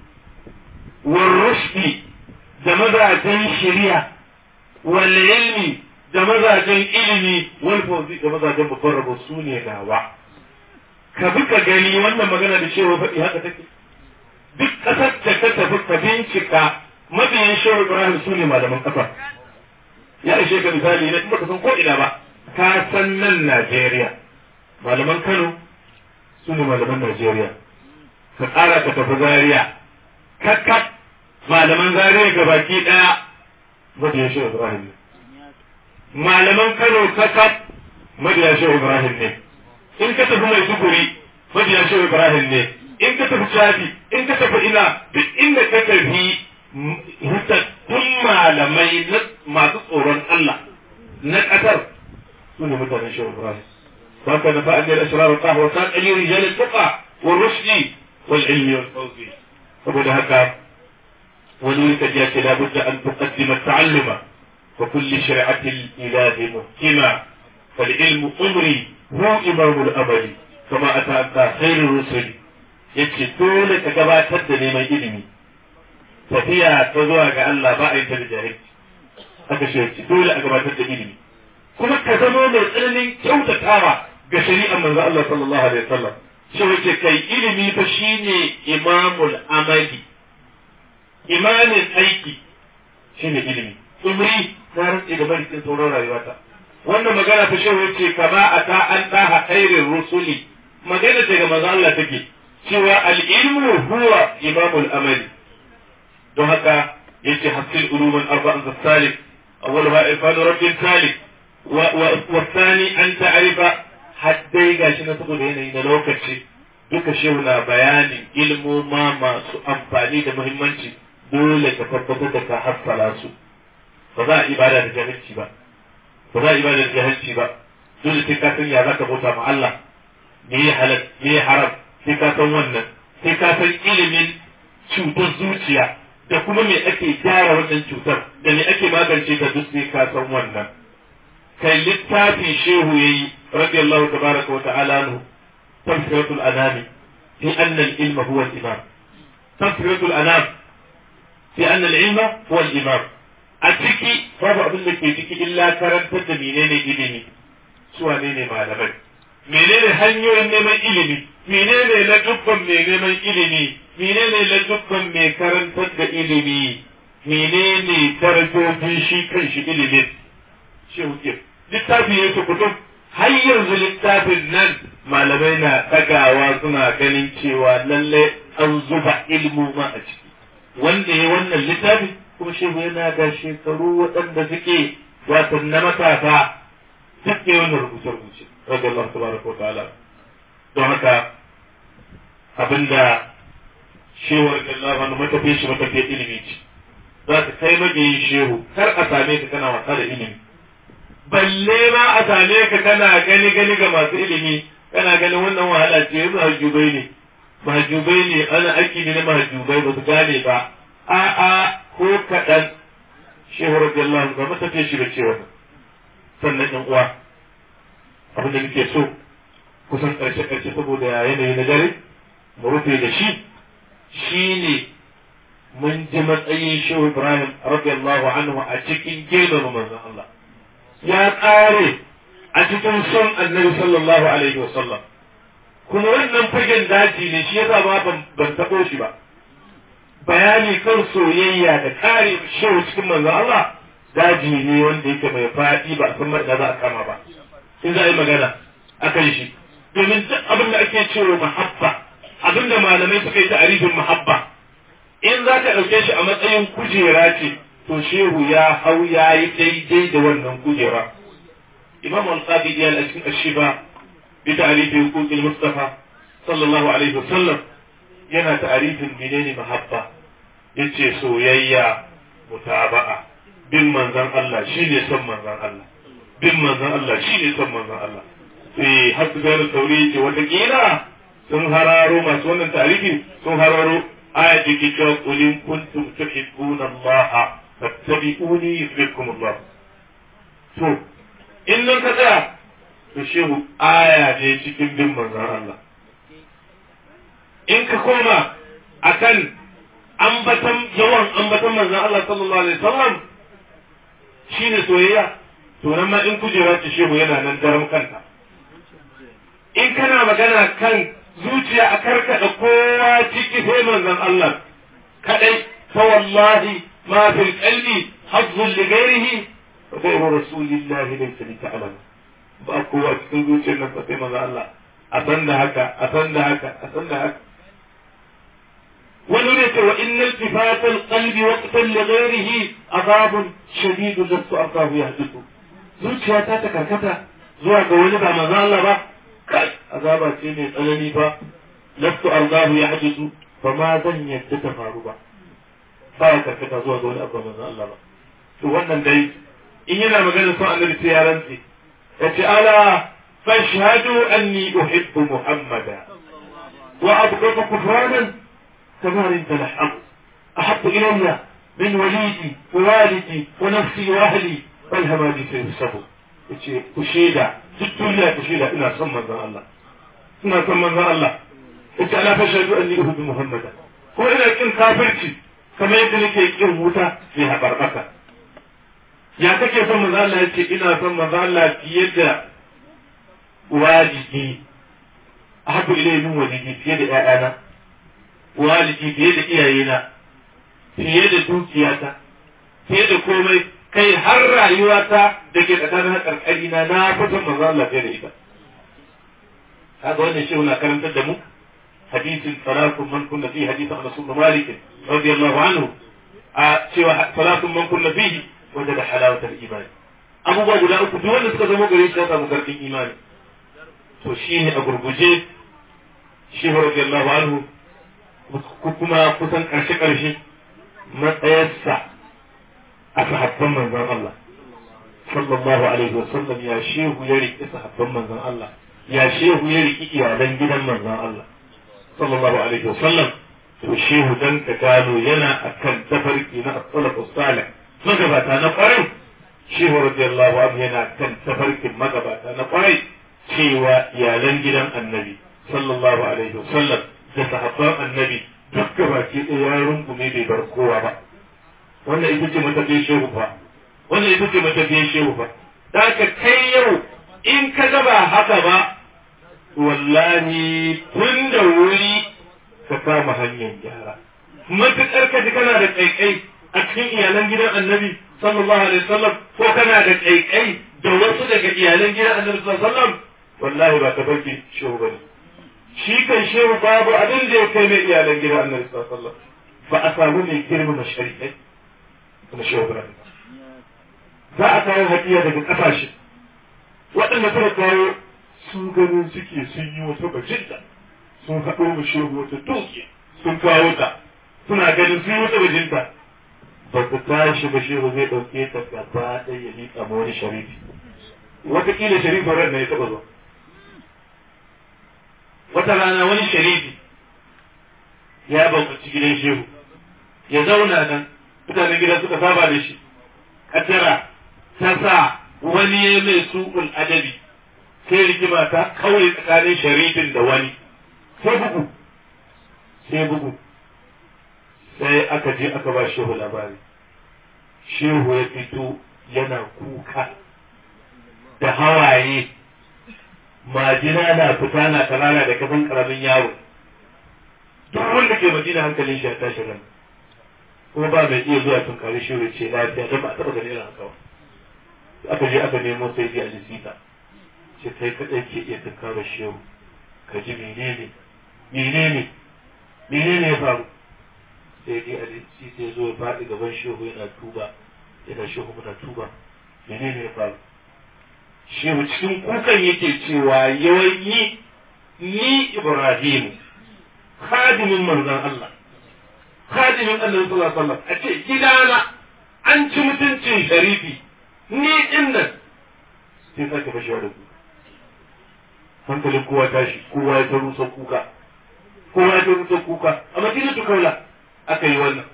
Speaker 1: والرشد da mazajen shari'a wal ilmi da mazajen ilimi wal fawzi da mazajen babban rabo su ne nawa ka bi ka gani wannan magana da cewa faɗi haka take duk ƙasar da ka tafi ka bincika mabiyan shehu ibrahim su ne malaman ƙasa ya ishe ka misali na kuma ka san ko ina ba ka san nan najeriya malaman kano su ne malaman najeriya ka ƙara ka tafi zaria kakkat malaman zariya ga baki ɗaya mabiya shehu ibrahim ne malaman kano kakkat mabiya shehu ibrahim ne in ka tafi mai sukuri mabiya shehu ibrahim ne in ka tafi shafi in ka tafi ina duk inda ka tafi hitattun malamai na masu tsoron Allah na ƙasar su ne mutanen shehu ibrahim وكان نفاء من الأسرار والقهوة وكان أي رجال التقى والرشد والعلم والفوز saboda haka wani wuri ka ce labudda an tuqaddima ta'alluma wa kulli shari'ati ilahi muhkima fal ilmu umri hu imamul amali kama ata anta khairur rusul yace dole ka gabatar da neman ilimi tafiya ta zuwa ga Allah ba a yi ta da jahilci haka shi dole a gabatar da ilimi kuma ka zama mai tsananin kyautatawa ga shari'ar manzo Allah sallallahu alaihi wasallam shi wace kai ilimi fa shine imamul amali imamin aiki shine ilimi umri na rantsi da barikin sauran rayuwata wannan magana ta shehu yace kama ata an daha khairir rusuli magana daga manzo Allah take cewa al-ilmu huwa imamul amali don haka yace hasil uluman arba'an salik awwaluha ifadu rabbin salik wa wa thani an ta'rifa haddai gashi na saboda yanayi na lokaci duka shehu na bayanin ilmoma masu amfani da muhimmanci dole ka tabbatar da ka hassala su ba za a ibada da jahilci ba ba za a ibada da jahilci ba dole sai ka san ya za ka bauta ma Allah me ya halal me ya haram sai ka san wannan sai ka san ilimin cutar zuciya da kuma me ake gyara wannan cutar da me ake magance ta duk sai ka san wannan kai littafin shehu yayi radiyallahu tabaraka wa ta'ala anhu tafsiratul anami fi anna al-ilma huwa al-imam tafsiratul anam fi anna al-ilma huwa al-imam a ciki babu abin da ke ciki illa karantar da menene ilimi su wane ne malamai menene hanyoyin neman ilimi menene na dubban mai neman ilimi menene na dubban mai karantar da ilimi menene darajojin shi kan shi ilimin shi hukum littafi ya kutum har yanzu littafin nan malamai na ɗagawa suna ganin cewa lalle an zuba ilmu ma a ciki wanda ya wannan littafi kuma shehu yana da shekaru waɗanda suke wato na matasa duk ne wannan rubuce-rubuce radiyallahu tabaraka wa ta'ala don haka abinda shewar Allah wani matafiya shi matafiya ilimi ce za ka kai mabiyin shehu kar a same ka kana wasa da ilimi balle ma a same ka kana gani gani ga masu ilimi kana ganin wannan wahala ce mahajjubai ne mahajjubai ne ana aiki ne na mahajjubai ba su gane ba a'a ko kaɗan shehu radiyallahu ga matafiya shi da cewa sannan ɗan uwa abin da nake so kusan ƙarshe ƙarshe saboda yanayi na dare mu rufe da shi shine mun ji matsayin shehu ibrahim radiyallahu anhu a cikin girmama manzon Allah ya ƙare a cikin son annabi sallallahu alaihi wa sallam kuma wannan fagen daji ne shi yasa ma ban taɓo shi ba bayani kan soyayya da ƙare shehu cikin manzon Allah daji ne wanda yake mai faɗi ba a san da za a kama ba in za a yi magana akan shi domin duk abin da ake cewa mahabba abin da malamai suka yi ta'arifin mahabba in za ka ɗauke shi a matsayin kujera ce to shehu ya hau ya yi daidai da wannan kujera imam al-qadi ya a cikin ashiba bi ta'arifin huquqil mustafa sallallahu alaihi wasallam yana ta'arifin menene mahabba yace soyayya mutaba'a bin manzon Allah shine son manzon Allah bin manzon Allah shine son manzon Allah eh har su gane sauri yake wata sun hararo masu wannan tarihi sun hararo aya da ke cewa qulin kuntum tuhibbuna Allah fattabi'uni yuhibbukum Allah to in nan ka tsaya to shehu aya ne cikin bin manzon Allah in ka koma akan ambatan yawan ambatan manzon Allah sallallahu alaihi wasallam shine soyayya to nan ma in kujera ce shehu yana nan daram kanta in kana magana kan zuciya a karkada kowa ciki sai manzon Allah kadai fa wallahi ma fil qalbi hazzun li ghairihi fa ghayru rasulillahi laysa li ta'lam ba kowa cikin zuciyar nan sai manzon Allah a san da haka a san da haka a san da haka wani ne ce wa innal tifatal qalbi waqtan li ghairihi azabun shadidun lastu ardahu yahdithu zuciya ta ta karkata zuwa ga wani ba manzon Allah ba kai azaba ce mai tsanani ba lastu ardahu yahdithu fa ma zan yadda ta faru ba ba ya karkata zuwa ga wani abu manzon Allah ba to wannan dai in yana magana son annabi sai ya rantsi yace ala fashhadu anni uhibbu muhammada wa abghadu kufranan كما انت الحق احب الي من وليدي ووالدي ونفسي واهلي والهمادي سيفسدوا yace ku shaida duk duniya ku shaida ina son manzon Allah ina son manzon Allah yace ala fa shaidu anni uhibbu muhammada ko ina kin kafirci kamar yadda nake kin wuta mai habarbaka ya kake son manzon Allah yace ina son manzon Allah fiye da walidi ahabbu ilayhi min walidi fiye da ƴaƴana walidi fiye da iyayena fiye da dukiyata fiye da komai kai har rayuwata da ke tsakanin karkari na na fitan manzo Allah fiye da ita kaga wannan shehu na karantar da mu hadisin salatun man kunna fi hadisin Anas bin Malik radiyallahu anhu a cewa salatun man kunna fihi wajada halawatal iman abubuwa guda uku duk wanda suka zama gare shi ya samu karfin imani to shine a gurguje shehu radiyallahu anhu kuma kusan ƙarshe-ƙarshe matsayarsa a sahabban manzon Allah sallallahu alaihi wasallam ya shehu ya riƙi sahabban manzon Allah ya shehu ya riƙi iyalan gidan manzon Allah sallallahu alaihi wasallam to shehu dan ka gano yana akan tafarki na as-salaf salih magabata na kwarai shehu radiyallahu anhu yana kan tafarkin magabata na kwarai cewa iyalan gidan annabi sallallahu alaihi wasallam da sahabban annabi duk baki ɗaya ya rungume bai bar kowa ba wannan ita ce matafiyar shehu fa wannan ita ce matafiyar shehu fa da ka kai yau in ka gaba haka ba wallahi tun da wuri ka kama hanyar gyara matuƙar ka ji kana da ƙaiƙai a cikin iyalan gidan annabi sallallahu alaihi wasallam ko kana da ƙaiƙai da wasu daga iyalan gidan annabi sallallahu alaihi wasallam wallahi ba ta barki shehu bane shi kan shehu babu abin da ya kai mai iyalan gidan annabi sallallahu alaihi wasallam ba a samu mai girmama shari'ai kuma shehu ibrahim za a kawo hadiya daga ƙasashe waɗanda suka kawo sun ganin suke sun yi wata bajinta sun haɗo mu shehu wata dukiya sun kawo ta suna ganin sun yi wata bajinta ba su tashi ba shehu zai ɗauke ta gaba ɗaya ya miƙa ma wani sharifi wataƙila sharifin ran na ya taɓa zuwa wata rana wani sharifi ya baukaci gidan shehu ya zauna nan mutanen gidan suka saba da shi kaddara ta sa wani ya mai su'ul adabi sai rigima ta kawai tsakanin sharifin da wani sai bugu sai bugu sai aka je aka ba shehu labari shehu ya fito yana kuka da hawaye majina na fita na kanana da kafin karamin yaro duk wanda ke madina hankalin shi ya tashi ran kuma ba mai iya zuwa tun kare shi ce lafiya don ba a taɓa ganin irin haka ba aka je aka nemo sai ji a jisita ce kai kaɗai ke iya tunkara shehu ka ji menene menene menene ya faru sai dai a jisita ya zo ya faɗi gaban shehu yana tuba yana shehu muna tuba menene ya faru shehu cikin kukan yake cewa yawanyi ni Ibrahim khadimin manzon Allah khadimin Allah sallallahu alaihi wasallam a ce gidana an ci mutuncin sharifi ni din nan sai sake bashi da kuka hankalin kowa tashi kowa ya rusa kuka kowa ya rusa kuka a madinatu kaula aka yi wannan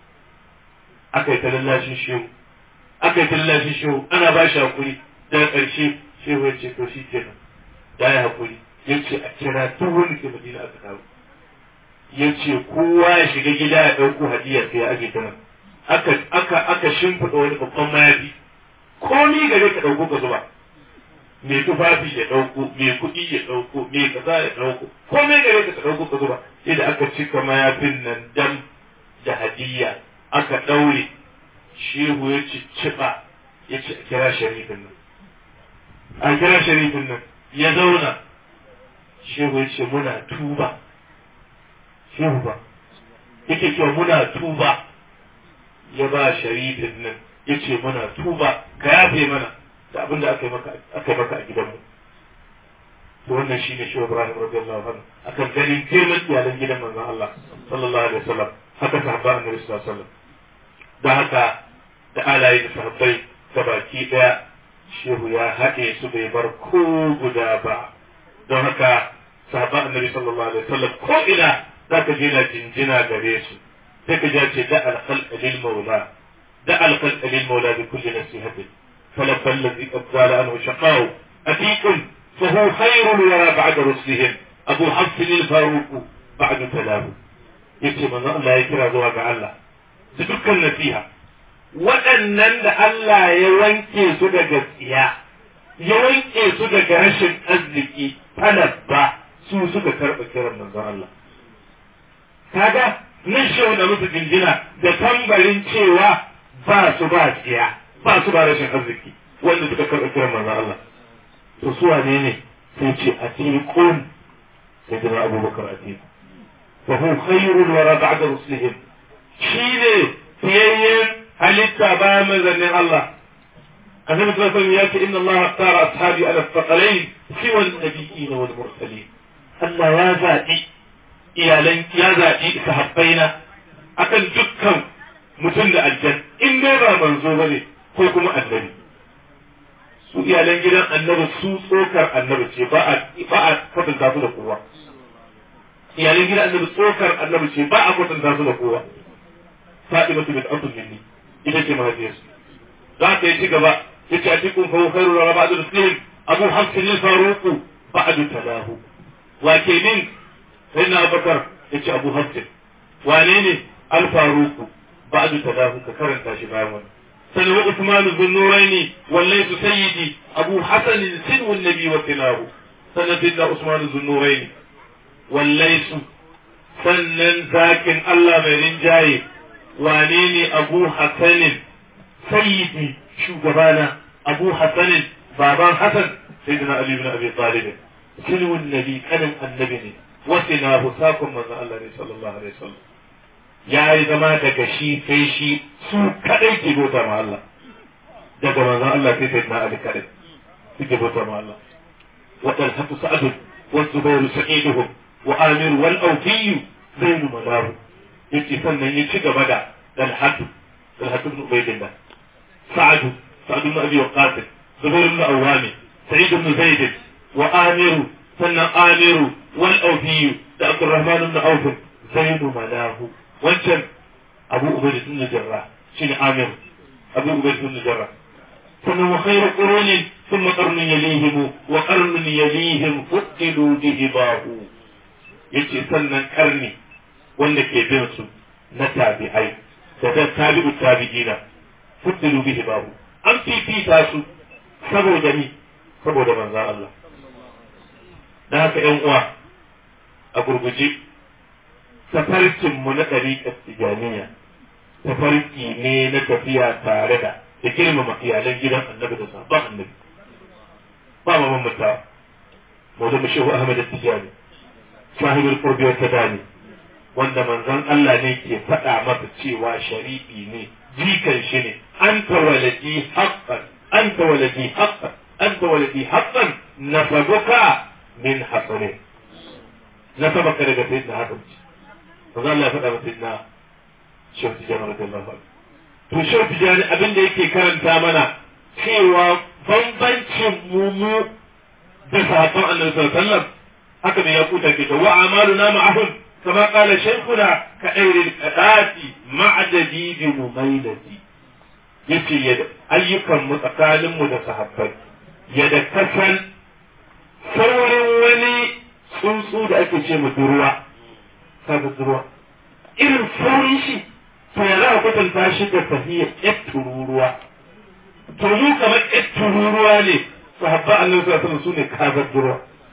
Speaker 1: aka yi ta lallashin shehu aka yi ta lallashin shehu ana ba shi hakuri daga ƙarshe shehu ya ce to shi kenan ya yi hakuri ya ce a kira duk wani ke madina aka kawo ya ce kowa ya shiga gida ya ɗauko hadiyar sai ya aje ta nan aka aka aka shimfiɗa wani babban mayafi komi gare ka ɗauko ka zuba mai tufafi ya ɗauko mai kuɗi ya ɗauko mai kaza ya ɗauko komai gare ka ɗauko ka zuba sai da aka cika mayafin nan dam da hadiyya aka ɗaure shehu ya cicciɓa ya ce a kira sharifin nan a kira sharifin nan ya zauna shehu ya ce muna tuba shehu ba yake cewa muna tuba ya ba sharifin nan ya ce muna tuba ka yafe mana da abin da aka yi maka a gidanmu to wannan shine shi Ibrahim radiyallahu anhu akan ganin girman iyalan gidan manzon Allah sallallahu alaihi wasallam haka sahabba annabi sallallahu alaihi wasallam da haka da alayi da sahabbai da baki daya shehu ya haɗe su bai bar ko guda ba don haka sahabba annabi sallallahu alaihi wasallam ko ina zaka je na jinjina gare su sai ka ce da al-khalq lil maula da al-khalq lil maula bi kulli nasihatin فلما الذي قد زال عنه شقاء أتيكم فهو خير الورى بعد رسلهم أبو حفص الفاروق بعد تلاه yace manzo Allah ya kira zuwa ga Allah da dukkan nasiha waɗannan da Allah ya wanke su daga tsiya ya wanke su daga rashin arziki talabba su suka karɓa kiran manzon Allah kaga nan shehu da musu jinjina da tambarin cewa ba su ba tsiya ba su ba rashin arziki wanda suka karɓa kiran manzon Allah to su wane ne sai ce a tiqun sai da Abubakar a tiqun fa hu khairul wara ba'da rusulihim shine fiyayyen halitta bayan manzannin Allah annabi sallallahu alaihi wasallam ya ce inna Allah tara ashabi ala thaqalain siwa an-nabiyyin wal mursalin Allah ya zaɓi iyalan ya zaɓi sahabbaina akan dukkan mutum da aljan in dai ba manzo bane ko kuma annabi su iyalan gidan annabi su tsokar annabi ce ba a ba a kwatanta su da kowa iyalan gidan annabi tsokar annabi ce ba a kwatanta su da kowa Fatima bint Abdul Jinni ita ce mahaifiyarsu za ta yi ci gaba yace a cikin fa khairu wa ba'du muslim Abu Hafs al-Faruq ba'du talahu wa kenin sayyidina Abubakar yace Abu Hafs wane ne al-Faruq ba'du talahu ka karanta shi bayan wannan سنة عثمان ذو النورين وليت سيدي أبو حسن سنو النبي وكلاه سنة سيدنا عثمان ذو النورين وليت سنن ذاكن الله من جاي وانيني أبو حسن سيدي شو جبانا أبو حسن بابان حسن سيدنا علي بن أبي طالب سنو النبي كان النبي وسناه ساكم من الله صلى الله عليه وسلم ya yi zama daga shi sai shi su kadai ke bauta ma Allah daga manzon Allah sai sai na Ali kadai suke bauta ma Allah wa talhatu sa'd wa zubair sa'iduhum wa amir wal awfi zainu madahu yace sannan ya ci gaba da talhatu talhatu ibn ubaydillah sa'd sa'd ibn abi waqas zubair ibn awami sa'id ibn zaid wa amir sannan amir wal awfi da abdurrahman ibn auf zainu madahu wancan abu ubayd ibn jarrah shine amir abu ubayd ibn jarrah ثم وخير قرون ثم قرن يليهم وقرن يليهم فقدوا بهباه yace sannan karni wanda ke bin su na tabi'ai da ta tabi'u tabi'ina fuddilu bihi babu an fifita su saboda ni saboda manzon Allah dan haka ƴan uwa a gurguje tafarkin mu na ɗariƙar tijaniya tafarki ne na tafiya tare da da girmama iyalan gidan annabi da sahabban annabi ba ma mamata maudu shehu ahmad tijani sahibul qurbi wa tadani wanda manzon Allah ne ke faɗa masa cewa sharifi ne jikan shi ne anta waladi haqqan anta waladi haqqan anta waladi haqqan nasabuka min hasanin nasabaka daga sayyidina hasan manzon Allah ya faɗa masa sayyidina shehu tijani radiyallahu anhu to shehu tijani abin da yake karanta mana cewa bambancin mu mu da sahabban annabi sallallahu alaihi wasallam haka ne ya kuta ke wa amaluna ma'ahum kama qala shaykhuna ka ayril qadati ma'adadi bi mumailati yace yadda ayyukan mu tsakanin mu da sahabbai yadda kasan saurin wani tsuntsu da ake ce mu durwa kaga durwa irin saurin shi to ya za a kwatanta shi da tahiyar ƴar tururuwa to mu kamar ƴar tururuwa ne sahabba annabi sallallahu alaihi wasallam sune kazar durwa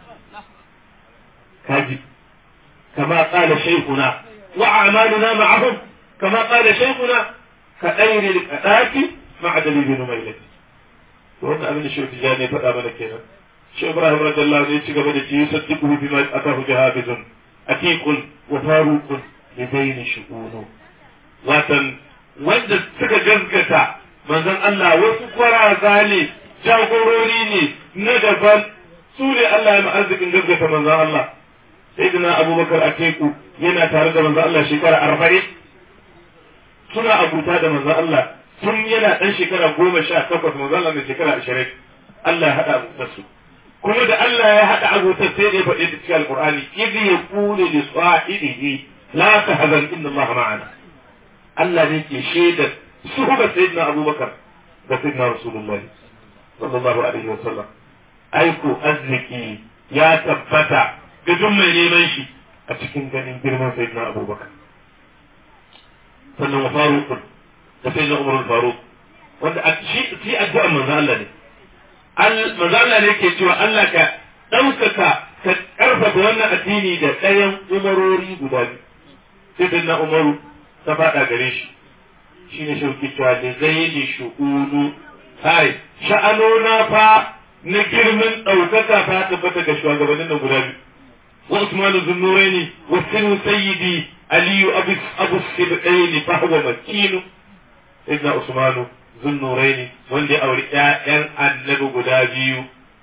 Speaker 1: kaji kama qala shaykhuna wa a'maluna ma'ahum kama qala shaykhuna ka ɗairi al-qadati ma'a dalilin mailati to wannan abin da shi tijani ya faɗa mana kenan shi Ibrahim radiyallahu anhu ya ci gaba da ci yusaddiqu bima atahu jahabizun atiqun wa faruqun lidaini shu'unu watan wanda suka gaskata manzon Allah wasu kwaraza ne jagorori ne na daban su ne Allah ya arzikin gaskata manzon Allah sayyidina Abubakar a teku yana tare da manzon Allah shekara arba'in suna abuta da manzon Allah tun yana ɗan shekara goma sha takwas manzon Allah da shekara ashirin Allah ya haɗa abutar su kuma da Allah ya haɗa abutar sai da ya faɗi ta cikin Alƙur'ani idh yaqulu li sahibihi la tahzan inna Allah ma'ana Allah ne ke shaidar suhubar sayyidina Abubakar da sayyidina Rasulullah sallallahu alaihi wa sallam aiko arziki ya tabbata ga duk mai neman shi a cikin ganin girman sayyidina Abubakar sannan wa Faruq da sayyidina Umar Faruq wanda a shi shi addu'a manzo Allah ne manzo Allah ne ke cewa Allah ka ɗaukaka ka ƙarfafa wannan addini da ɗayan umarori guda biyu sayyidina Umaru ta faɗa gare shi shi ne shauki cewa da zai yi shu'unu hai sha'anona fa na girman ɗaukaka ta tabbata ga shugabannin nan guda biyu wa usmanu zunnuraini wa sinu sayyidi aliyu abu abu sibdaini fa huwa makinu sayyidina usmanu zunnuraini wanda ya auri ƴaƴan annabi guda biyu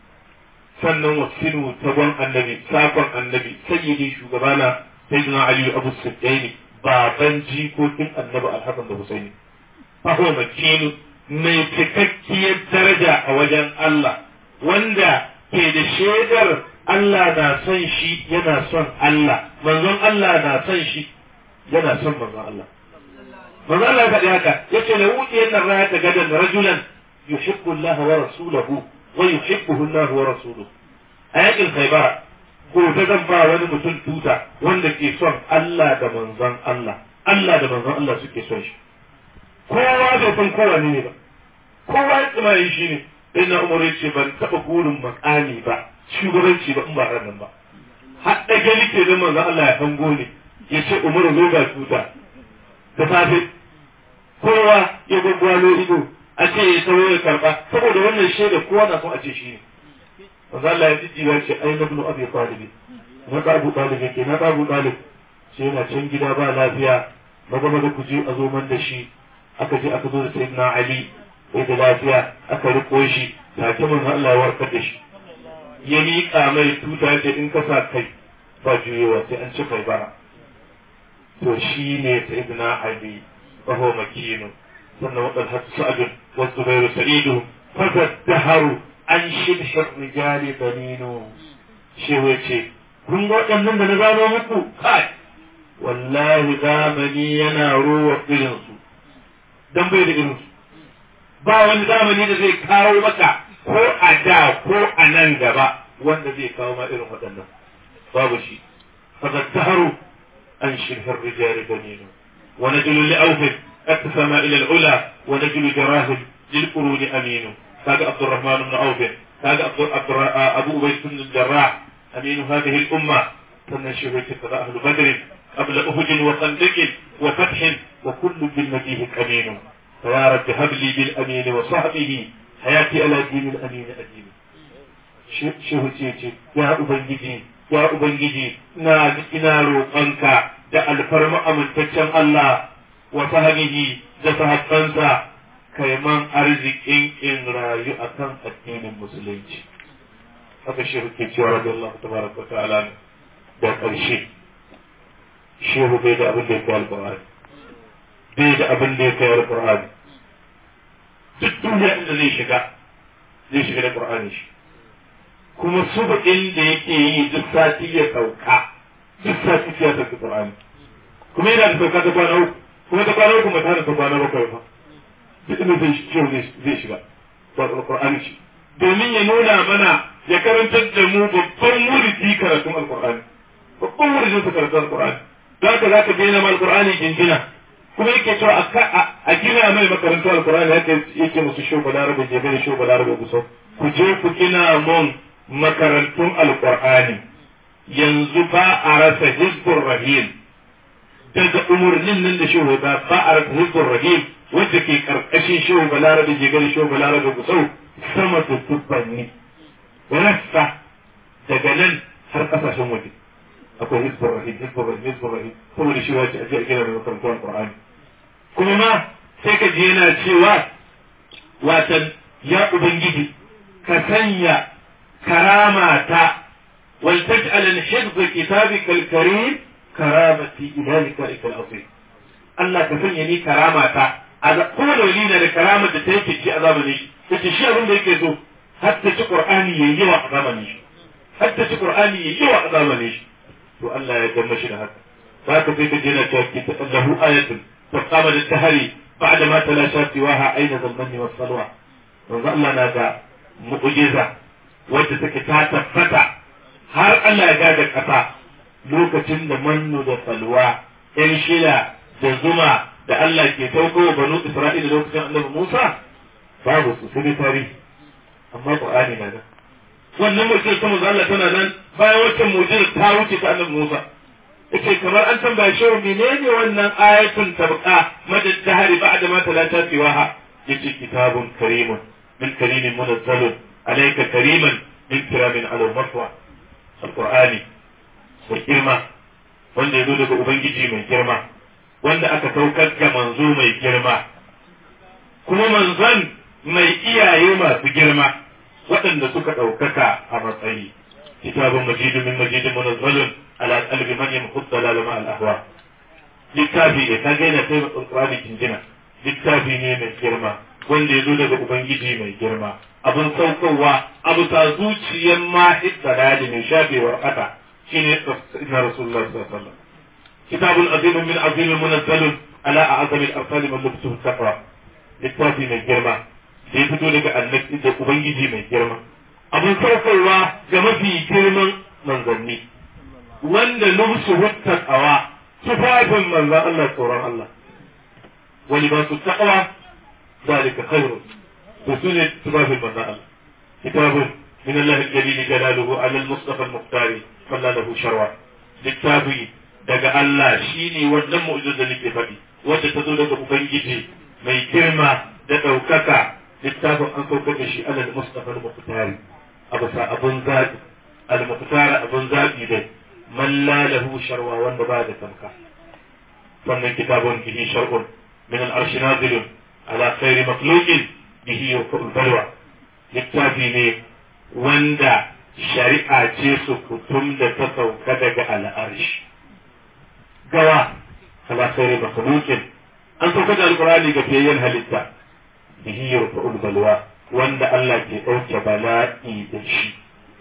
Speaker 1: sannan wa sinu tagon annabi sakon annabi sayyidi shugabana sayyidina aliyu abu sibdaini baban jikokin annabi alhassan da husaini fahuwa makinu mai cikakkiyar daraja a wajen Allah wanda ke da shaidar Allah na son shi yana son Allah manzon Allah na son shi yana son manzon Allah manzon Allah faɗi haka yace la wudiyan nan rayata gadan rajulan yuhibbu Allah wa rasulahu wa yuhibbuhu Allah wa rasuluhu a yakin Khaybar gobe zan ba wani mutum tuta wanda ke son Allah da manzon Allah Allah da manzon Allah suke son shi kowa bai san kowa ne ba kowa ya tsima yi shi ne sai na umar ce ban taɓa gurin makami ba shugabanci ba in ba ran nan ba har da gani ke da manzon Allah ya hango ne ya ce umar zo ga tuta da safe kowa ya gwaggwalo ido a ce ya tawo ya karba saboda wannan shaida kowa na son a ce shi ne manzo Allah ya jiji ya ce ai nabnu abi talib na da abu talib yake na da abu talib sai yana can gida ba lafiya maza maza ku je a zo man da shi aka je aka zo da sayyidina ali bai da lafiya aka riko shi take mun Allah ya warkar da shi ya miƙa mai tuta ce in ka sa kai ba juyewa sai an ci kai bara to shi ne sayyidina ali wa huwa makinu sannan wadal hasu sa'adun wa zubairu sa'idu fataddaharu an shibshir rijali baninu shi ce kun ga waɗannan da na gano muku kai wallahi zamani yana ruwa irinsu dan bai da irinsu ba wani zamani da zai kawo maka ko a da ko a nan gaba wanda zai kawo ma irin waɗannan babu shi fatattaharu an shirhar rijali baninu wa najlu li'awfin اتسم الى العلا ونجل جراهم للقرون امين كاد عبد الرحمن بن عوف كاد عبد ابو عبيد بن الجراح امين هذه الامه تنشر كذا اهل بدر قبل اهد وخندق وفتح وكل بالمديه امين فيا رب هب لي بالامين وصحبه حياتي على دين الامين ادين shehu ce ce ya ubangiji ya ubangiji na ina roƙonka da alfarma amintaccen Allah wa sahabihi da sahabbansa kai man arzikin in rayu akan addinin musulunci haka shehu ke cewa radiyallahu tabaraka wa ta'ala da ƙarshe shehu bai da abin da ya kai alƙur'ani bai da abin da ya kai alƙur'ani duk duniya inda zai shiga zai shiga da ƙur'ani shi kuma subu'in da yake yi duk sati ya sauka duk sati ya sauka ƙur'ani kuma yana da sauka ta kwana uku kuma ta kwana uku ba tare ta kwana bakwai ba duk inda zai shehu zai shiga ba alƙur'ani shi domin ya nuna mana ya karantar da mu babban muridi karatun alƙur'ani babban muridin su karatun alƙur'ani za ka za ka daina ma alƙur'ani jinjina kuma yake cewa a gina mai makarantar alƙur'ani yake yake musu sho balarabe jebe da sho balarabe kusa ku je ku gina mun makarantun alƙur'ani yanzu ba a rasa hizbur rahim daga umarnin nan da shehu ba ba a rasa hizbur rahim wanda ke karkashin shehu balarabe jebe da sho balarabe kusa sama da dubbanni rassa daga nan har kasashen waje akwai hizbur rahim hizbur rahim hizbur rahim saboda shi wace aje a gina da makarantar qur'ani kuma ma sai ka je yana cewa watan ya ubangiji ka sanya karama ta wal taj'al al hifz kitabika al karim karamati ila likaika al azim Allah ka sanya ni karama ta kowane wali na da karamar da ta yake ci a zamanin shi yace shi abin da yake so hatta ci qur'ani yayi yawa a zamanin shi hatta ci qur'ani yayi yawa a zamanin shi to Allah ya gama shi da haka za ka sai ka je na cewa lahu ayatun ta kama da tahari ba'da ma talasha siwaha aina zamani wa salwa yanzu Allah na da mu'jiza wadda take ta tabbata har Allah ya gada kasa lokacin da mannu da salwa yan shila da zuma da Allah ke sauko banu Isra'ila lokacin annabi Musa babu su sai tarihi amma Qur'ani na nan wannan mu'jizar ta manzo Allah tana nan bayan waccan mu'jizar ta wuce ta annabi Musa yace kamar an tambaya shi menene wannan ayatun tabqa madad dahari ba'da ma talata siwaha yace kitabun karimun min karimin munazzalun alayka kariman min kiramin ala maswa alqur'ani mai girma wanda ya zo daga ubangiji mai girma wanda aka saukar ga manzo mai girma kuma manzon mai iyaye masu girma waɗanda suka ɗaukaka a matsayi kitabun majidu min majidin munazzalun ala qalbi man yamhud dalal ma al ahwa littafi ne kaga yana kai alqur'ani jinjina littafi ne mai girma wanda ya zo daga ubangiji mai girma abin saukowa abu ta zuciyar mahid dalali mai shafewar kata shine na rasulullah sallallahu alaihi wasallam kitabun azimun min azimin munazzalun ala a'zami al-afsali man lubtuhu taqwa littafi mai girma da ya fito daga annabi da ubangiji mai girma abin saukarwa ga mafi girman manzanni wanda lubsu hutta tsawa tufafin manzan Allah tsoron Allah wani ba su taqwa zalika khairu to su ne tufafin manzan Allah kitabun min Allah al-jalil jalaluhu ala al-mustafa al-muqtari falla lahu sharwa littafi daga Allah shine wannan mu'jizar da nake faɗi wanda ta zo daga ubangiji mai girma da ɗaukaka littafin an saukar da shi alal mustafa al-muqtari abu sa abun zabi al-muqtari abun zabi dai man la lahu sharwa wanda ba da tamka wannan kitabun bihi shar'un min al-arsh nazilun ala khairi makhluqin bihi yurfa'ul balwa littafi ne wanda shari'a ce su kutum da ta sauka daga al'arshi gawa ala khairi makhluqin an sauka da alqur'ani ga fiyayyen halitta bihi yurfa'ul balwa wanda Allah ke ɗauke bala'i da shi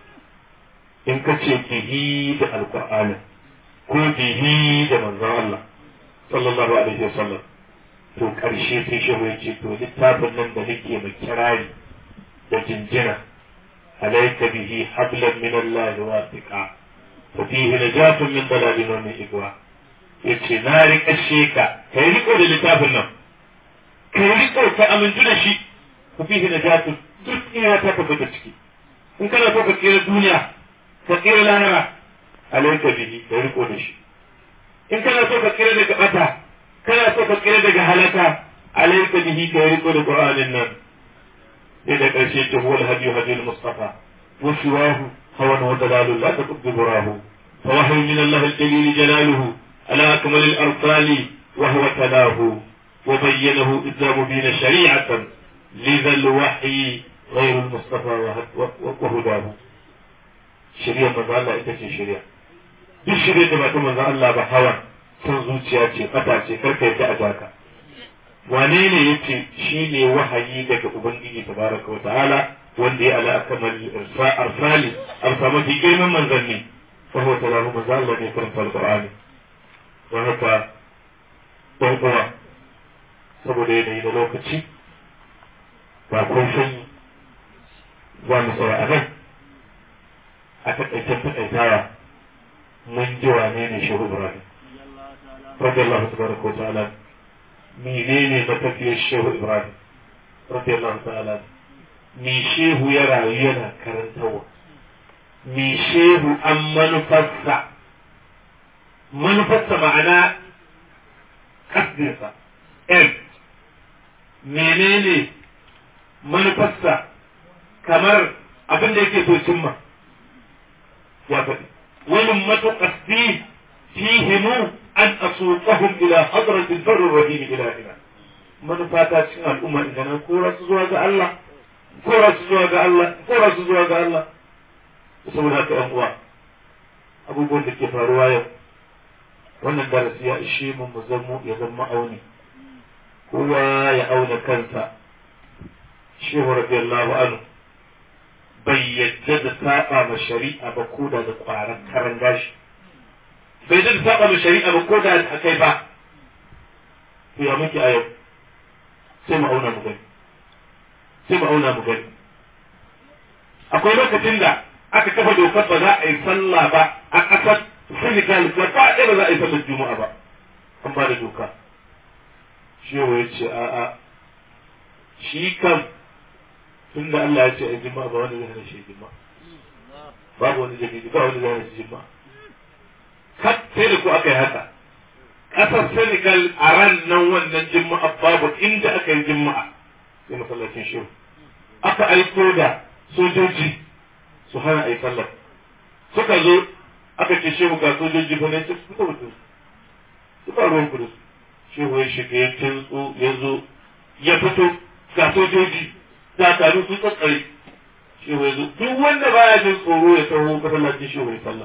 Speaker 1: in ka ce bihi da alqur'ani ko bihi da manzon Allah sallallahu alaihi wasallam to ƙarshe sai shehu ya ce to littafin nan da nake mai kirari da jinjina alaika bihi hablan min Allah wasiqa fa fihi najatun min dalalin wa min igwa yace na rika sheka kai riko da littafin nan kai riko ka amintu da shi fa fihi najatun duk ina ta tabbata ciki in kana so ka tsira duniya ka tsira lahira alaika bihi kai riko da shi in kana so ka tsira daga bata kana so ka tsira daga halaka alaika bihi kai riko da qur'anin nan sai da ƙarshe ce huwa al-hadi hadi al-mustafa wa siwahu hawan wa dalalun la taqdi burahu fa wahyu min Allah al-jalil jalaluhu ala akmal al-arsali wa huwa talahu wa bayyanahu idza mubina shari'atan lidha al-wahyi غير المصطفى وهداه شريعة من الله ita ce shari'a duk shirye da ba ta manzo Allah ba hawan son zuciya ce fata ce karka yadda a jaka wane ne yace shine wahayi daga ubangiji tabaraka wa ta'ala wanda ya ala akamal arsali arsa mafi girman manzanni fa huwa talahu manzo Allah ne karanta alqur'ani don haka don uwa saboda yanayi na lokaci ba kun sanyi za mu tsaya a nan a taƙaitan taƙaitawa mun ji wane ne shehu ibrahim radiyallahu tabaraka wa ta'ala menene matafiyar shehu ibrahim radiyallahu ta'ala me shehu ya rayu yana karantarwa me shehu an manufarsa manufarsa ma'ana kasdinsa m menene manufarsa kamar abin da yake so cimma ya faɗi wani matuƙasti fihimu an asuqahum ila hadratil barri rahim ilahina manufata cikin al'umma idan an kora su zuwa ga Allah kora su zuwa ga Allah kora su zuwa ga Allah saboda haka yan uwa abubuwan da ke faruwa yau wannan darasi ya ishe mu mu zamo ya zama auni kowa ya auna kansa shehu radiyallahu anhu bai yadda da saba ma shari'a ba ko da da kwaran karan gashi bai yadda da saba ma shari'a ba ko da a kai ba to ya muke a yau sai mu auna mu gani sai mu auna mu gani akwai lokacin da aka kafa dokar ba za a yi sallah ba a ƙasar Senegal gaba ɗaya ba za a yi sallar Juma'a ba an ba da doka shehu ya ce a'a shi kam tun da Allah ya ce a jima'a ba wani zai hana shi jima'a babu wani dalili ba wani zai hana shi jima'a har sai da ku aka yi haka ƙasar Senegal a ran nan wannan jima'a babu inda aka yi jima'a sai masallacin shehu aka aiko da sojoji su hana a yi sallar suka zo aka ce shehu ga sojoji fa ne su suka mutu suka ruwan kudu shehu ya shiga ya kintsu ya zo ya fito ga sojoji dakaru sun tsatsare shehu ya zo duk wanda baya jin tsoro ya taho masallacin shehu ya sallah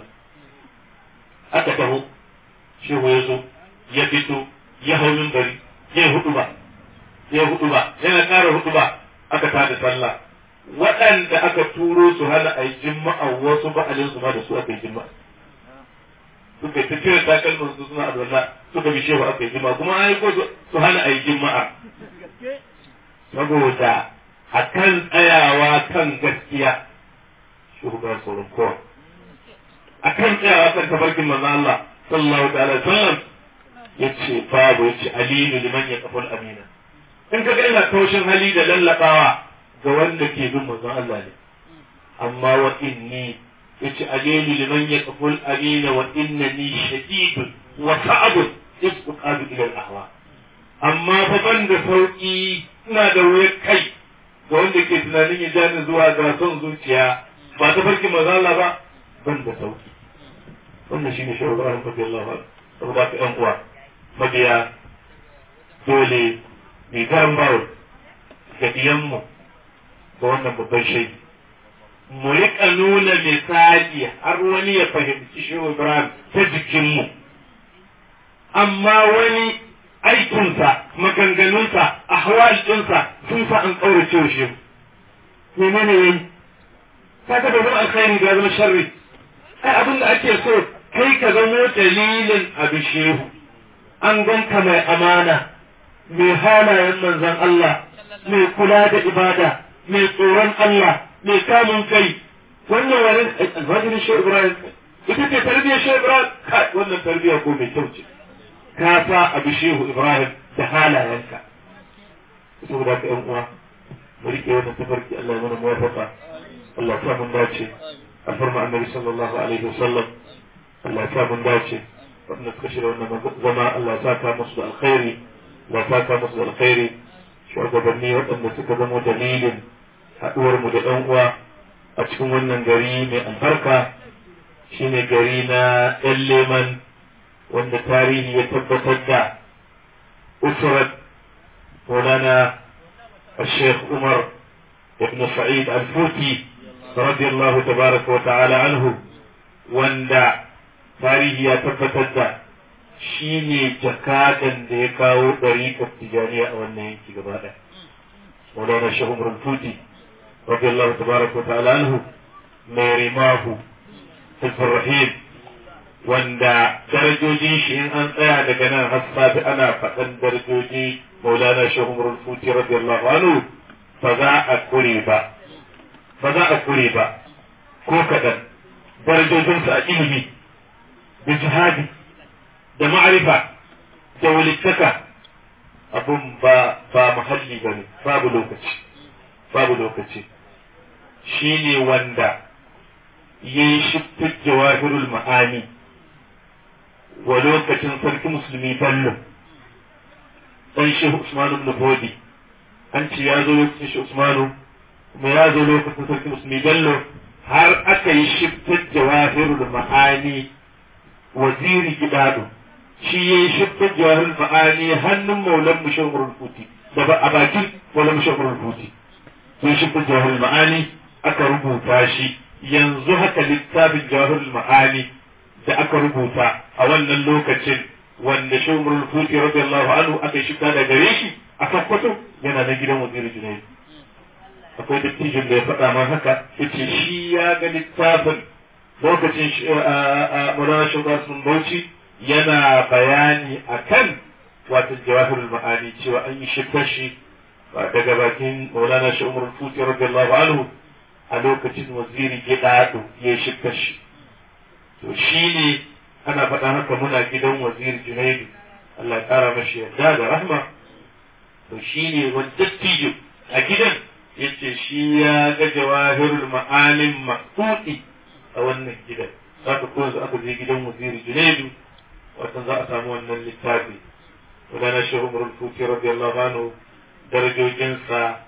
Speaker 1: aka taho shehu ya zo ya fito ya hau bari ya hudu ba ya hudu ba yana ƙara hudu ba aka tada sallah waɗanda aka turo su hana a yi jima'a wasu ba'alin su ma da su aka yi jima'a suka yi tafiyar takalmin su suna alwala suka bi shehu aka yi jima'a kuma an yi ko su hana a yi jima'a saboda a kan tsayawa kan gaskiya shugaban sauran kowa a kan tsayawa kan tafarkin manzo Allah sallallahu ta'ala sallam ya ce babu ya ce alinu liman ya kafal amina in ka ga ina taushin hali da lallabawa ga wanda ke bin manzon Allah ne amma wa inni yace alili liman yaqful amina wa innani shadidun wa sa'abun isqadu ila al-ahwa amma fa ban da sauki ina da wuyar kai ga wanda ke tunanin ya jani zuwa ga son zuciya ba ta farki manzon Allah ba ban da sauki wannan shine shehu Ibrahim radiyallahu anhu saboda ka yan uwa mabiya dole mai garan bawul da diyanmu ga wannan babban shaidi mu riƙa nuna misali har wani ya fahimci shehu ibrahim ta jikinmu amma wani aikinsa maganganunsa ahwal ɗinsa sun sa an ƙaurace wa shehu menene yayi kaga bai zama alkhairi da zama sharri ai abin da ake so kai ka zamo dalilin abu shehu an ganka mai amana mai halayen manzon Allah mai kula da ibada mai tsoron Allah mai kamun kai wannan wani almajirin shehu Ibrahim ita ce tarbiyyar shehu Ibrahim kai wannan tarbiyya ko mai kyau ce ka sa abu shehu Ibrahim da halayenka saboda ka yan uwa mu rike wannan tafarki Allah ya mana muwafaqa Allah ta mun dace a farma annabi sallallahu alaihi wasallam Allah ta mun dace wanda suka shirya wannan zama Allah ya saka musu da alkhairi Allah ya saka musu da alkhairi shugabanni waɗanda suka zama dalilin haɗuwar mu da ɗan uwa a cikin wannan gari mai albarka shine gari na ɗan leman wanda tarihi ya tabbatar da usrat مولانا الشيخ عمر بن سعيد الفوتي رضي الله تبارك وتعالى عنه وندا tarihi ya tabbatar da shi ne jakadan da ya kawo ɗariƙar tijaniya a wannan yanki gaba ɗaya. Maulana Shehu Umar Tuti, rabbi Allah tabaraka wa ta'ala anhu, mai rimahu, Hizbun Rahim, wanda darajojin shi in an tsaya daga nan har safi ana faɗan darajoji Maulana Shehu Umar Tuti rabbi Allah anhu ba za a kure ba, ba za a kure ba, ko kaɗan, darajojinsa a ilimi. da jihadi da ma'arifa da walittaka abun ba ba muhalli bane babu lokaci babu lokaci shi ne wanda ya yi shiftar jawahirul ma'ani wa lokacin sarki musulmi bello dan shehu usmanu ibn bodi an ce ya zo lokacin shehu usmanu kuma ya zo lokacin sarki musulmi bello har aka yi shiftar jawahirul ma'ani waziri gidado shi ya yi shiftar jawahir ma'ani hannun maulan mushawarar kuti da ba a bakin maulan mushawarar kuti ya shiftar jawahir ma'ani aka rubuta shi yanzu haka littafin jawahir ma'ani da aka rubuta a wannan lokacin wanda shawarar kuti radiyallahu anhu aka shifta da gare shi a sakkwato yana na gidan waziri junaidu akwai dattijin da ya faɗa man haka yace shi ya ga littafin lokacin Maulana Shugaba sun Bauchi yana bayani akan wato jawahirul ma'ani cewa an yi shiftar shi daga bakin Maulana Shi Umar Futi radiyallahu anhu a lokacin waziri Gidado ya shiftar shi to shi ne ana faɗa haka muna gidan waziri Junaidu Allah ya ƙara mashi yadda da rahma to shi ne wani dattijo a gidan yace shi ya ga jawahirul ma'anin maƙuɗi a wannan gidan za ka ko yanzu aka je gidan waziri junaidu watan za a samu wannan littafi wadana shehu umar futi radiyallahu anhu darajojinsa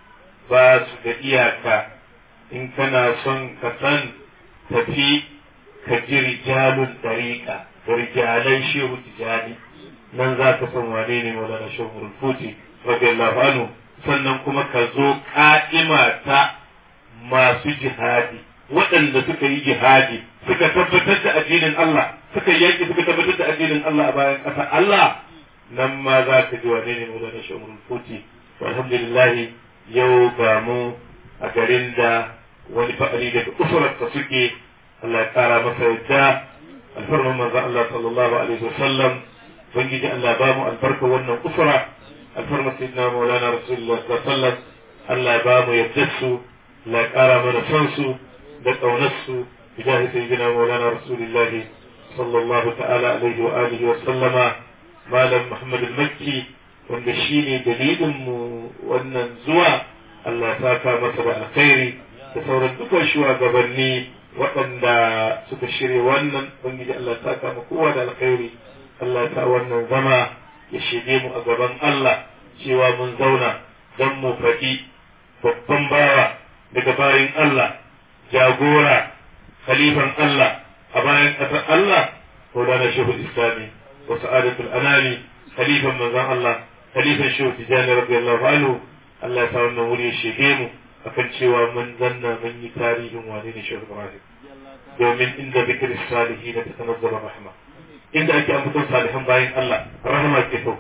Speaker 1: ba su da iyaka in kana son ka san tafi ka ji rijalun dariƙa da rijalan shehu tijani nan za ka san wane ne maulana shehu umar futi radiyallahu anhu sannan kuma ka zo ƙa'ima ta masu jihadi waɗanda suka yi jihadi suka tabbatar da addinin Allah suka yaki suka tabbatar da addinin Allah a bayan ƙasa Allah nan ma za ka ji wane ne mu da shamun futi alhamdulillah yau ga mu a garin da wani fa'ali daga usurarsa suke Allah ya kara masa yadda alfarman manzo Allah sallallahu alaihi wasallam bangiji Allah ba mu albarka wannan usura alfarman sayyidina maulana rasulullah sallallahu alaihi wasallam Allah ya ba mu yadda su Allah ya kara mana son su da ƙaunarsu bijahi sayyidina maulana rasulullah sallallahu ta'ala alaihi wa alihi wa sallama malam muhammad al-makki wanda shine dalilin mu wannan zuwa Allah ya saka masa da alkhairi da sauran dukkan shugabanni waɗanda suka shirya wannan ubangiji Allah ya saka mu kowa da alkhairi Allah ya sa wannan zama ya shige mu a gaban Allah cewa mun zauna don mu faɗi babban bawa daga bayan Allah jagora khalifan Allah a bayan ƙasar Allah Maulana Shehu Islami wa Sa'adatul Anami khalifan manzon Allah khalifan Shehu Tijani radiyallahu anhu Allah ya sa wannan wuri ya shige mu akan cewa mun zanna mun yi tarihin wane ne Shehu Ibrahim domin inda zikir salihin ta tanazzala rahma inda ake ambaton salihan bayan Allah rahma ke sauka